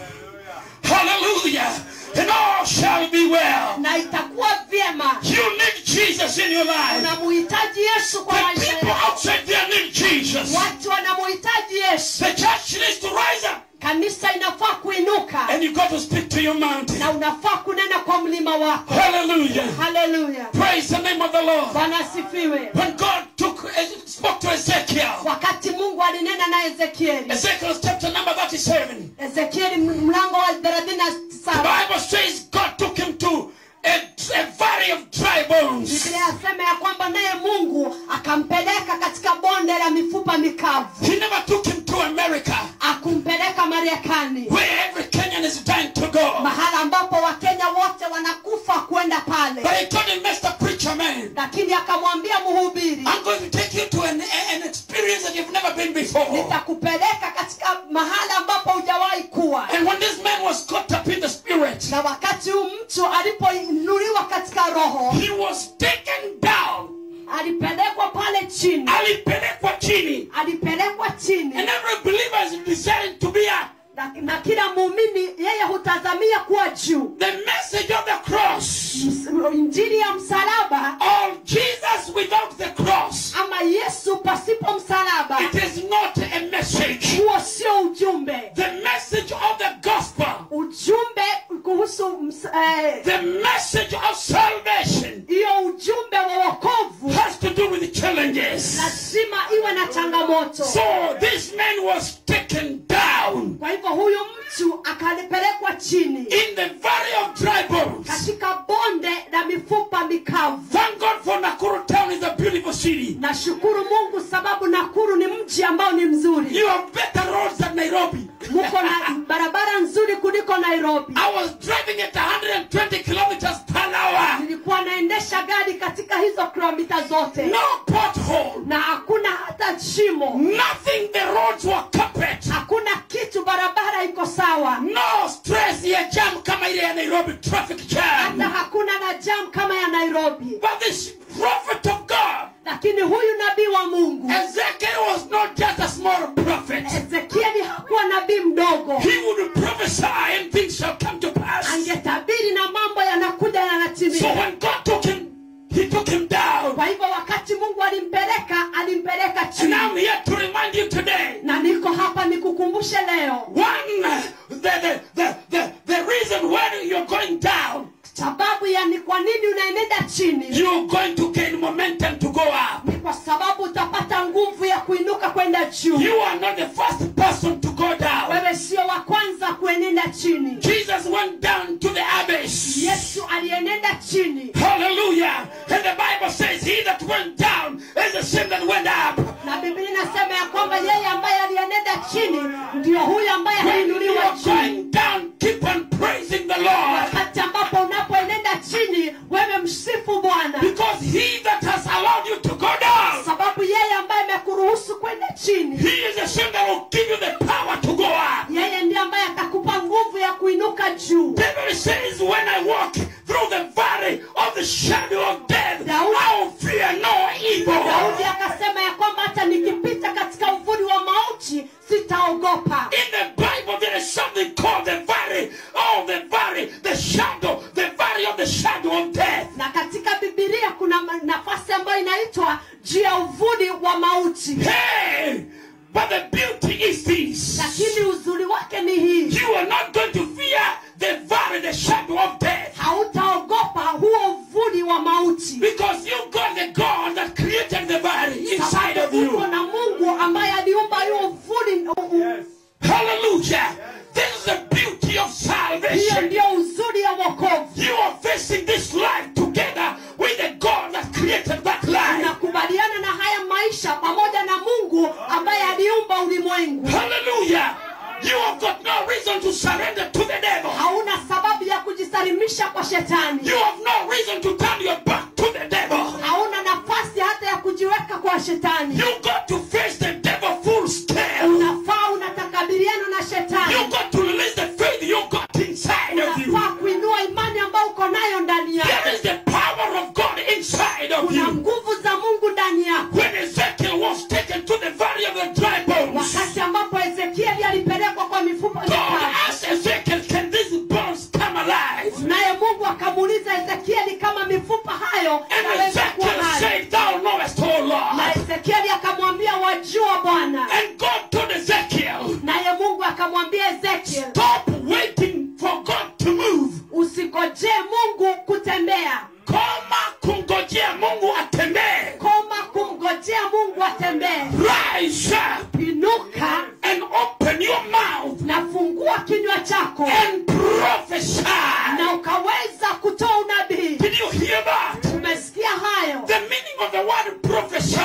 Hallelujah. And all shall be well. na itakuwa vyema You need Jesus in your life. unamuhitaji yesu kwa The maisha people yako outside there need Jesus. watu wanamuhitaji yesu The church needs to rise up. kanisa inafaa kuinuka And you got to speak to your mountain. na unafaa kunena kwa mlima wako Hallelujah. haleluya Praise the name of the Lord. bwana asifiwe When God took spoke to Ezekiel, wakati mungu alinena na ezekieli Ezekiel chapter number 37. ezekieli mlango wa thelathini na The saba Bible says God took him to a, a valley of dry bones. biblia yasema ya kwamba naye mungu akampeleka katika bonde la mifupa mikavu He never took him to America, akumpeleka marekani where every Kenyan is dying to go. mahala ambapo wakenya wote wanakufa kwenda pale But he told him, Mr. Preacher Man, lakini akamwambia mhubiri I'm going to take you to an, an experience that you've never been before. nitakupeleka katika mahala ambapo hujawahi kuwa And when this man was caught up in the spirit, na wakati huu mtu alipoinuliwa katika roho he was taken down. alipelekwa pale chini Alipelekwa chini. alipelekwa chini And every believer is designed to be up. na, na kila muumini yeye hutazamia kuwa juu The message of the cross. Ms- injili ya msalaba Or Jesus without the cross. ama yesu pasipo msalaba It is not a message. huo sio ujumbe The message of the gospel. ujumbe kuhusu ms- eh, The message of salvation hiyo ujumbe wa wokovu has to do with challenges. lazima iwe na changamoto So this man was taken down kwa hivyo huyu mtu akalipelekwa chini in the valley of dry bones. katika bonde la mifupa mikavu Thank God for Nakuru town is a beautiful city. nashukuru mungu sababu nakuru ni mji ambao ni mzuri You have better roads than Nairobi. muko na barabara nzuri kuliko nairobi I was driving at 120 kilometers per hour. nilikuwa naendesha gari katika hizo kilomita zote No pothole. na hakuna hata shimo Nothing. The roads were carpet. hakuna kitu barabara iko sawa No stress ya jam kama ile ya Nairobi traffic hata jam. hakuna na jam kama ya nairobi But this prophet of God, lakini huyu nabii wa mungu Ezekiel was not just a small prophet. ezekieli hakuwa nabii mdogo He would prophesy and things shall come to pass. angetabiri na mambo yanakuja So yanatimia when God took him, he took him down. kwa hivyo wakati mungu alimpeleka alimpeleka And chini I'm here to remind you today. na niko hapa nikukumbushe leo One, uh, the, the, the, the, the reason why you're going down, sababu ya ni kwa nini unaenenda chini you're going to gain momentum to go up. ni kwa sababu utapata nguvu ya kuinuka kwenda juu You are not the first person to go down. wewe sio wa kwanza kuenenda chini Jesus went down to the abyss. yesu aliyenenda chini Hallelujah. And the Bible says, He that went down is the same that went up. na biblia inasema ya kwamba yeye ambaye aliyenenda chini ndio huyo ambaye When you aliinuliwa are juu going down, keep on praising the Lord. wakati ambapo unapoenenda chini wewe msifu bwana Because He that has allowed you to go down, sababu yeye ambaye amekuruhusu kwenda chini He is the same that will give you the power to go up. yeye ndiye ambaye atakupa nguvu ya kuinuka juu David says, When I walk through the valley of the shadow of death, Daudi- I will fear no evil. daudi akasema ya kwamba hata nikipita katika uvuli wa mauti sitaogopa In the Bible, there is something called the valley. Oh, the valley, the shadow, the valley of the shadow of death. na katika bibilia kuna ma- nafasi ambayo inaitwa juu ya uvuli wa mauti Hey! But the beauty is this. lakini uzuri wake ni hii You are not going to fear the valley, the shadow of death. hautaogopa huo uvuli wa mauti Because you got the God that created the valley inside of Sababu uko you. na mungu ambaye aliumba huo uvuli u- u- Hallelujah. This is the beauty of hiyo salvation. ndio uzuri ya wokovu You are facing this life together with the God that created that life. unakubaliana na haya maisha pamoja na mungu ambaye aliumba ulimwengu Hallelujah. You have got no reason to surrender to the devil. hauna sababu ya kujisalimisha kwa shetani You have no reason to turn your back to the devil. hauna nafasi hata ya kujiweka kwa shetani You got to face the devil full scale. unafaa unatakabiliana na You shetani got to release the faith you got inside of you. unafaa kuinua imani ambayo uko nayo ndani There yako is the power of God inside of kuna you. nguvu za mungu ndani yako When Ezekiel was taken to the valley of the dry bones, wakati ambapo ezekieli alipelekwa kwa mifupa God mikavu asked Ezekiel, Can these bones come alive? naye mungu akamuuliza ezekieli kama mifupa hayo And yanaweza kuwa Ezekiel hai said, Thou knowest, O Lord. na ezekieli akamwambia wajua bwana And God told Ezekiel, naye mungu akamwambia ezekiel Stop waiting for God to move. usigojee mungu kutembea Koma kungojea Mungu atembee. koma kumgojea mungu atembee Rise up inuka and open your mouth na fungua kinywa chako and prophesy. na ukaweza kutoa unabii Did you hear that? umesikia hayo The meaning of the word prophesy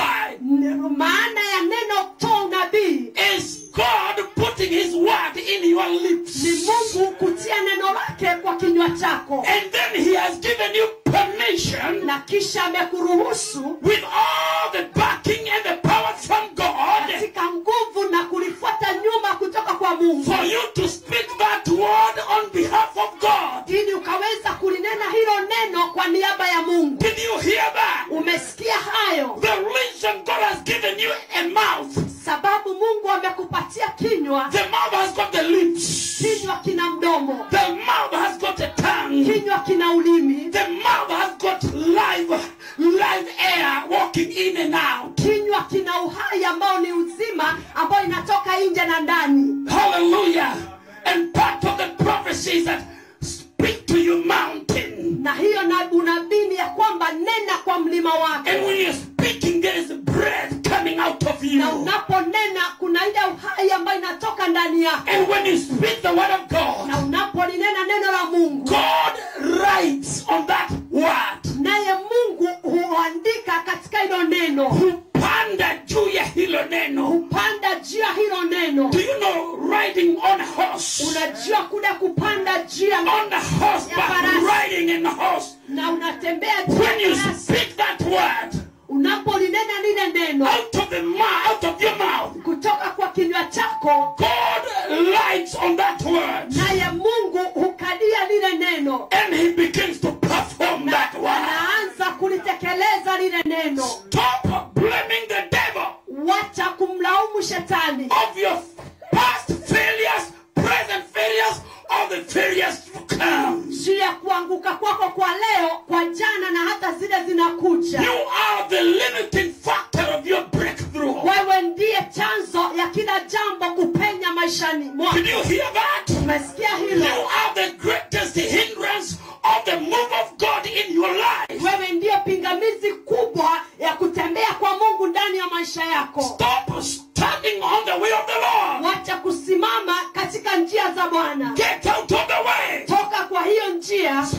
N- maana ya neno kutoa unabii is God putting His word in your ni lips. mungu kutia neno lake kwa kinywa chako And then He has given you permission na kisha amekuruhusu with all the backing and the power from God katika nguvu na kulifuata nyuma kutoka kwa mungu for you to speak that word on behalf of God. ili ukaweza kulinena hilo neno kwa niaba ya mungu Did you hear that? umesikia hayo The reason God has given you a mouth, sababu mungu amekupatia kinywa the mouth has got the lips, kinywa kina mdomo the mouth has got a tongue, kinywa kina ulimi the mouth has got live, live air walking in and out. kinywa kina uhai ambao ni uzima ambao inatoka nje na ndani Hallelujah. And part of the prophecy is that speak to your mountain. na hiyo na unabii ni ya kwamba nena kwa mlima wake And when you're speaking, there is breath coming out of you. na unaponena kuna ile uhai ambayo inatoka ndani yako And when you speak the word of God, na unapolinena neno la mungu God writes on that word. naye mungu huandika katika hilo neno Hupanda juu ya hilo neno. hupanda juu ya hilo neno Do you know riding on a horse? unajua kule kupanda juu ya On the horseback, riding in the horse. na unatembea juu When you ya farasi. speak that word unapolinena lile neno out of the mouth, out of your mouth, kutoka kwa kinywa chako God lights on that word. naye mungu hukadia lile neno And he begins to perform na that word. anaanza kulitekeleza lile neno Stop blaming the devil wacha kumlaumu shetani of your past failures, present failures, or the failures to come. juu ya kuanguka kwako kwa leo kwa jana na hata zile zinakuja You are the limiting factor of your breakthrough. wewe ndiye chanzo ya kila jambo kupenya maishani mwako Did you hear that? umesikia You hilo are the greatest hindrance of the move of God in your life. wewe ndiyo pingamizi kubwa ya kutembea kwa mungu ndani ya maisha yako Stop standing on the way of the Lord. wacha kusimama katika njia za bwana Get out of the way. toka kwa hiyo njia Speak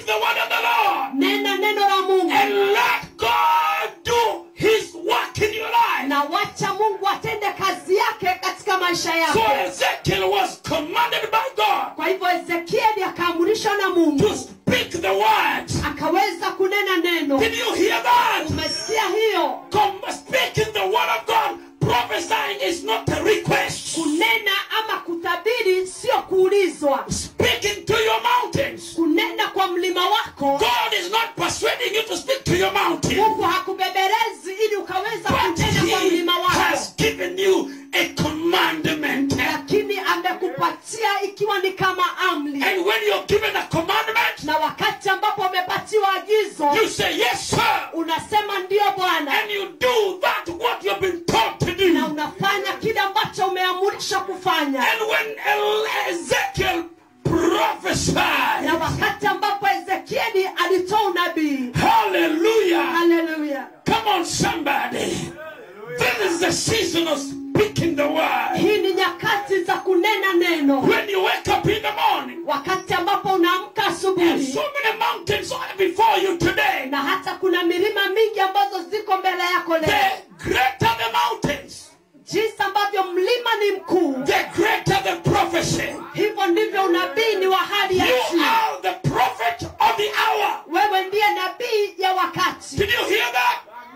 the word of the Lord. nena neno la mungu And let God do his work in your life. na wacha mungu atende kazi yake katika maisha So yako Ezekiel was commanded by God kwa hivyo ezekieli akaamrishwa na mungu to speak the word. akaweza kunena neno Did you hear that? umesikia hiyo Come, speaking the word of God, prophesying is not a request. kunena ama kutabiri sio kuulizwa Speaking to your mountains. kunena kwa mlima wako God is not persuading you to speak to your mountain. mungu hakubeberezi ili ukaweza But kunena kwa mlima He wako has given you a commandment. lakini amekupatia ikiwa ni kama amri And when you're given a commandment, na wakati ambapo umepatiwa agizo you say, Yes, sir. unasema ndiyo bwana And you do that what you've been taught to do. na unafanya kile ambacho umeamrishwa kufanya And when El- Ezekiel prophesied, na wakati ambapo ezekieli alitoa unabii hallelujah. haleluya Come on, somebody. This is the season of speaking the word. hii ni nyakati za kunena neno When you wake up in the morning, wakati ambapo unaamka and asubuhi so many mountains are before you today. na hata kuna milima mingi ambazo ziko mbele yako leo The greater the mountains, jinsi ambavyo mlima ni mkuu the greater the prophecy. hivyo ndivyo unabii ni wa hali ya You juu are the prophet of the hour. wewe ndiye nabii ya wakati Did you hear that?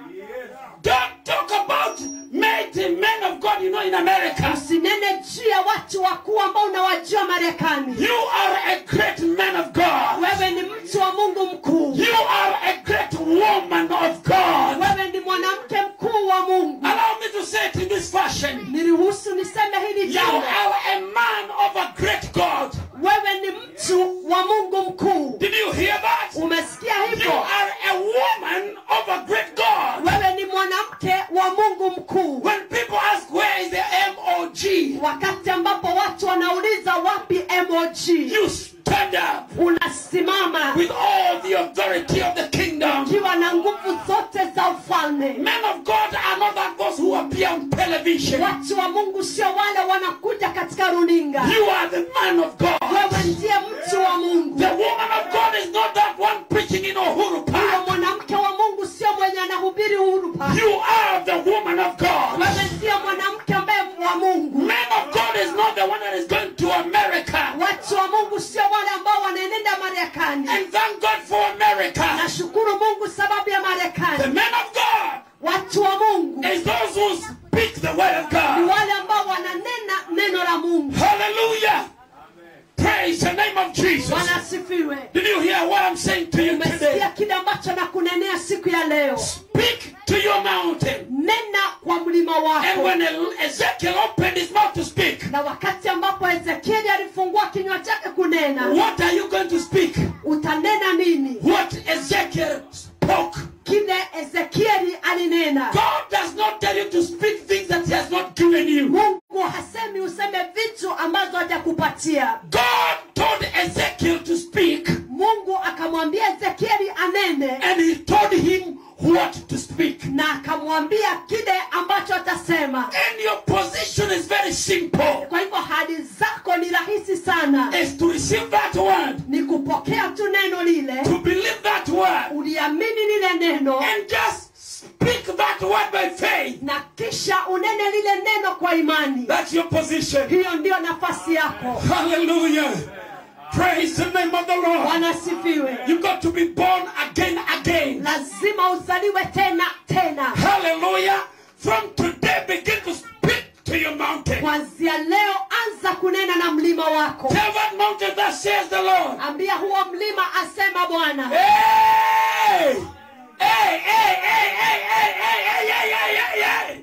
Don't talk about mighty men of God, you know, in America. usinene juu ya watu wakuu ambao unawajua marekani You are a great man of God. wewe ni mtu wa mungu mkuu You are a great woman of God. wewe ni mwanamke mkuu wa mungu Allow me to say it in this fashion. niruhusu niseme hili You jambo are a man of a great God. wewe ni mtu wa mungu mkuu Did you hear that? umesikia You hivyo are a woman of a great God. wewe ni mwanamke wa mungu mkuu When people ask where is the MOG, wakati ambapo watu wanauliza wapi mog you stand up unasimama with all the authority of the kingdom. ukiwa na nguvu zote za ufalme Men of God are not like those who appear on television. watu wa mungu sio wale wanakuja katika runinga You are the man of God. wewe ndiye mtu wa mungu The woman of God is not that one preaching in Uhuru huyo Park. mwanamke wa mungu sio mwenye anahubiri uhuru pale You are the woman of God. wewe ndiye mwanamke ambaye wa mungu Man of God is not the one that is going to America. watu wa mungu sio wale ambao wanaenenda marekani And thank God for America. nashukuru mungu sababu ya The marekani man of God watu wa mungu is those who speak the word of ni God. wale ambao wananena neno la mungu Hallelujah. Praise the name of Jesus. wanasifiwe Did you hear what I'm saying to you umesikia today? kile ambacho nakunenea siku ya leo Speak to your mountain. nena kwa mlima And wako when Ezekiel opened his mouth to speak, na wakati ambapo ezekieli alifungua kinywa chake kunena what are you going to speak? utanena nini What Ezekiel spoke. kile ezekieli alinena God does not tell you to speak things that He has not given you. mungu hasemi useme vitu ambazo hajakupatia God told Ezekiel to speak, mungu akamwambia ezekieli anene and He told him what to speak. na akamwambia kile ambacho atasema And your position is very simple. kwa hivyo hali zako ni rahisi sana Is to receive that word, ni kupokea tu neno lile to believe that word, uliamini lile neno and just speak that word by faith. na kisha unene lile neno kwa imani That's your position. hiyo ndiyo nafasi yako Hallelujah. Praise the name of the Lord. wanasifiwe You've got to be born again, again. lazima uzaliwe tena tena Hallelujah. From today, begin to speak to your mountain. kwanzia leo anza kunena na mlima wako Tell that mountain that says the Lord. ambia huo mlima asema bwana Hey! Hey, hey, hey, hey, hey, hey, hey, hey, hey, hey, hey.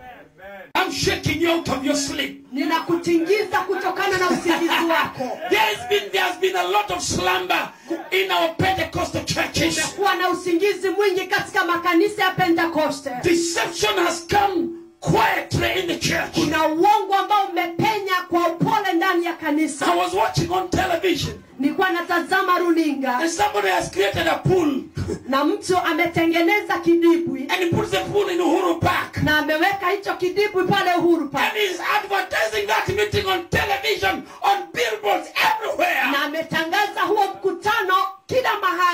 I'm shaking you out of your sleep. ninakutingiza kutokana na usingizi wako There's been there's been a lot of slumber in our Pentecostal churches. kumekuwa na usingizi mwingi katika makanisa ya pentekoste Deception has come quietly in the church. kuna uongo ambao umepenya kwa upole ndani ya I kanisa was watching on television nilikuwa natazama runinga and somebody has created a pool na mtu ametengeneza kidibwi and he puts the pool in Uhuru Park na ameweka hicho kidibwi pale uhuru and Park. he's advertising that meeting on television, on billboards everywhere. na ametangaza huo mkutano kila mahali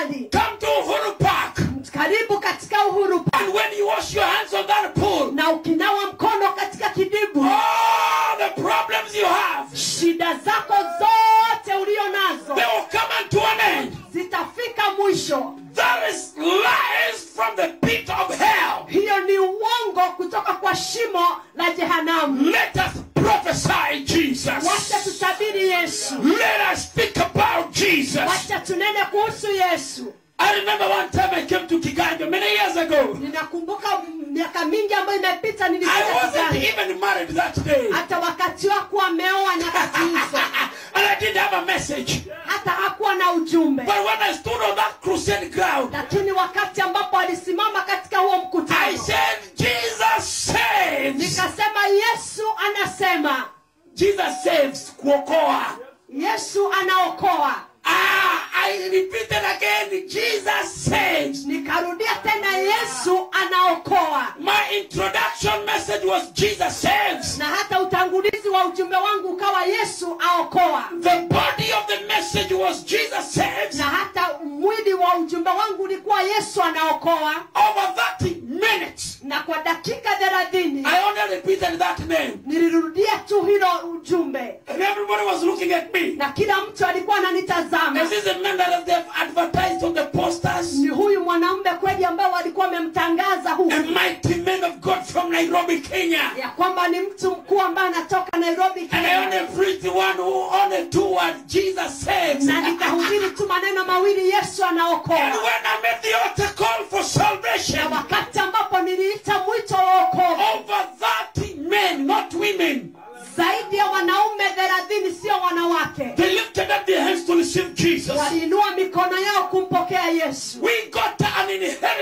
kuhusu yesu I remember one time I came to Kiganjo many years ago. ninakumbuka miaka mingi ambayo imepita I nilikuja wasn't Kigali. even married that day. hata wakati wako ameoa nyakati hizo and I didn't have a message. hata hakuwa na ujumbe But when I stood on that crusade ground, lakini wakati ambapo alisimama katika huo I mkutano said, Jesus saves. nikasema yesu anasema Jesus saves. Kuokoa. yesu anaokoa Ah, I repeated again, Jesus saves. nikarudia tena yesu anaokoa My introduction message was Jesus saves. na hata utangulizi wa ujumbe wangu ukawa yesu aokoa The body of the message was Jesus saves. na hata mwili wa ujumbe wangu ulikuwa yesu anaokoa Over 30 minutes, na kwa dakika thelathini I only repeated that name. nilirudia tu hilo ujumbe And everybody was looking at me. na kila mtu alikuwa ananitazama Is this a man that they have advertised on the posters? ni huyu mwanaume kweli ambao walikuwa wamemtangaza A huku mighty man of God from Nairobi, Kenya. ya kwamba ni mtu mkuu ambaye anatoka nairobi And I Kenya. only preached the one who only two words, Jesus saves. na And nikahubiri tu maneno mawili yesu anaokoa when I made the altar call for salvation, na wakati ambapo niliita mwito wa wokovu over 30 men, not women, zaidi ya wanaume thelathini sio wanawake they lifted up their hands to receive Jesus. waliinua mikono yao kumpokea yesu We got an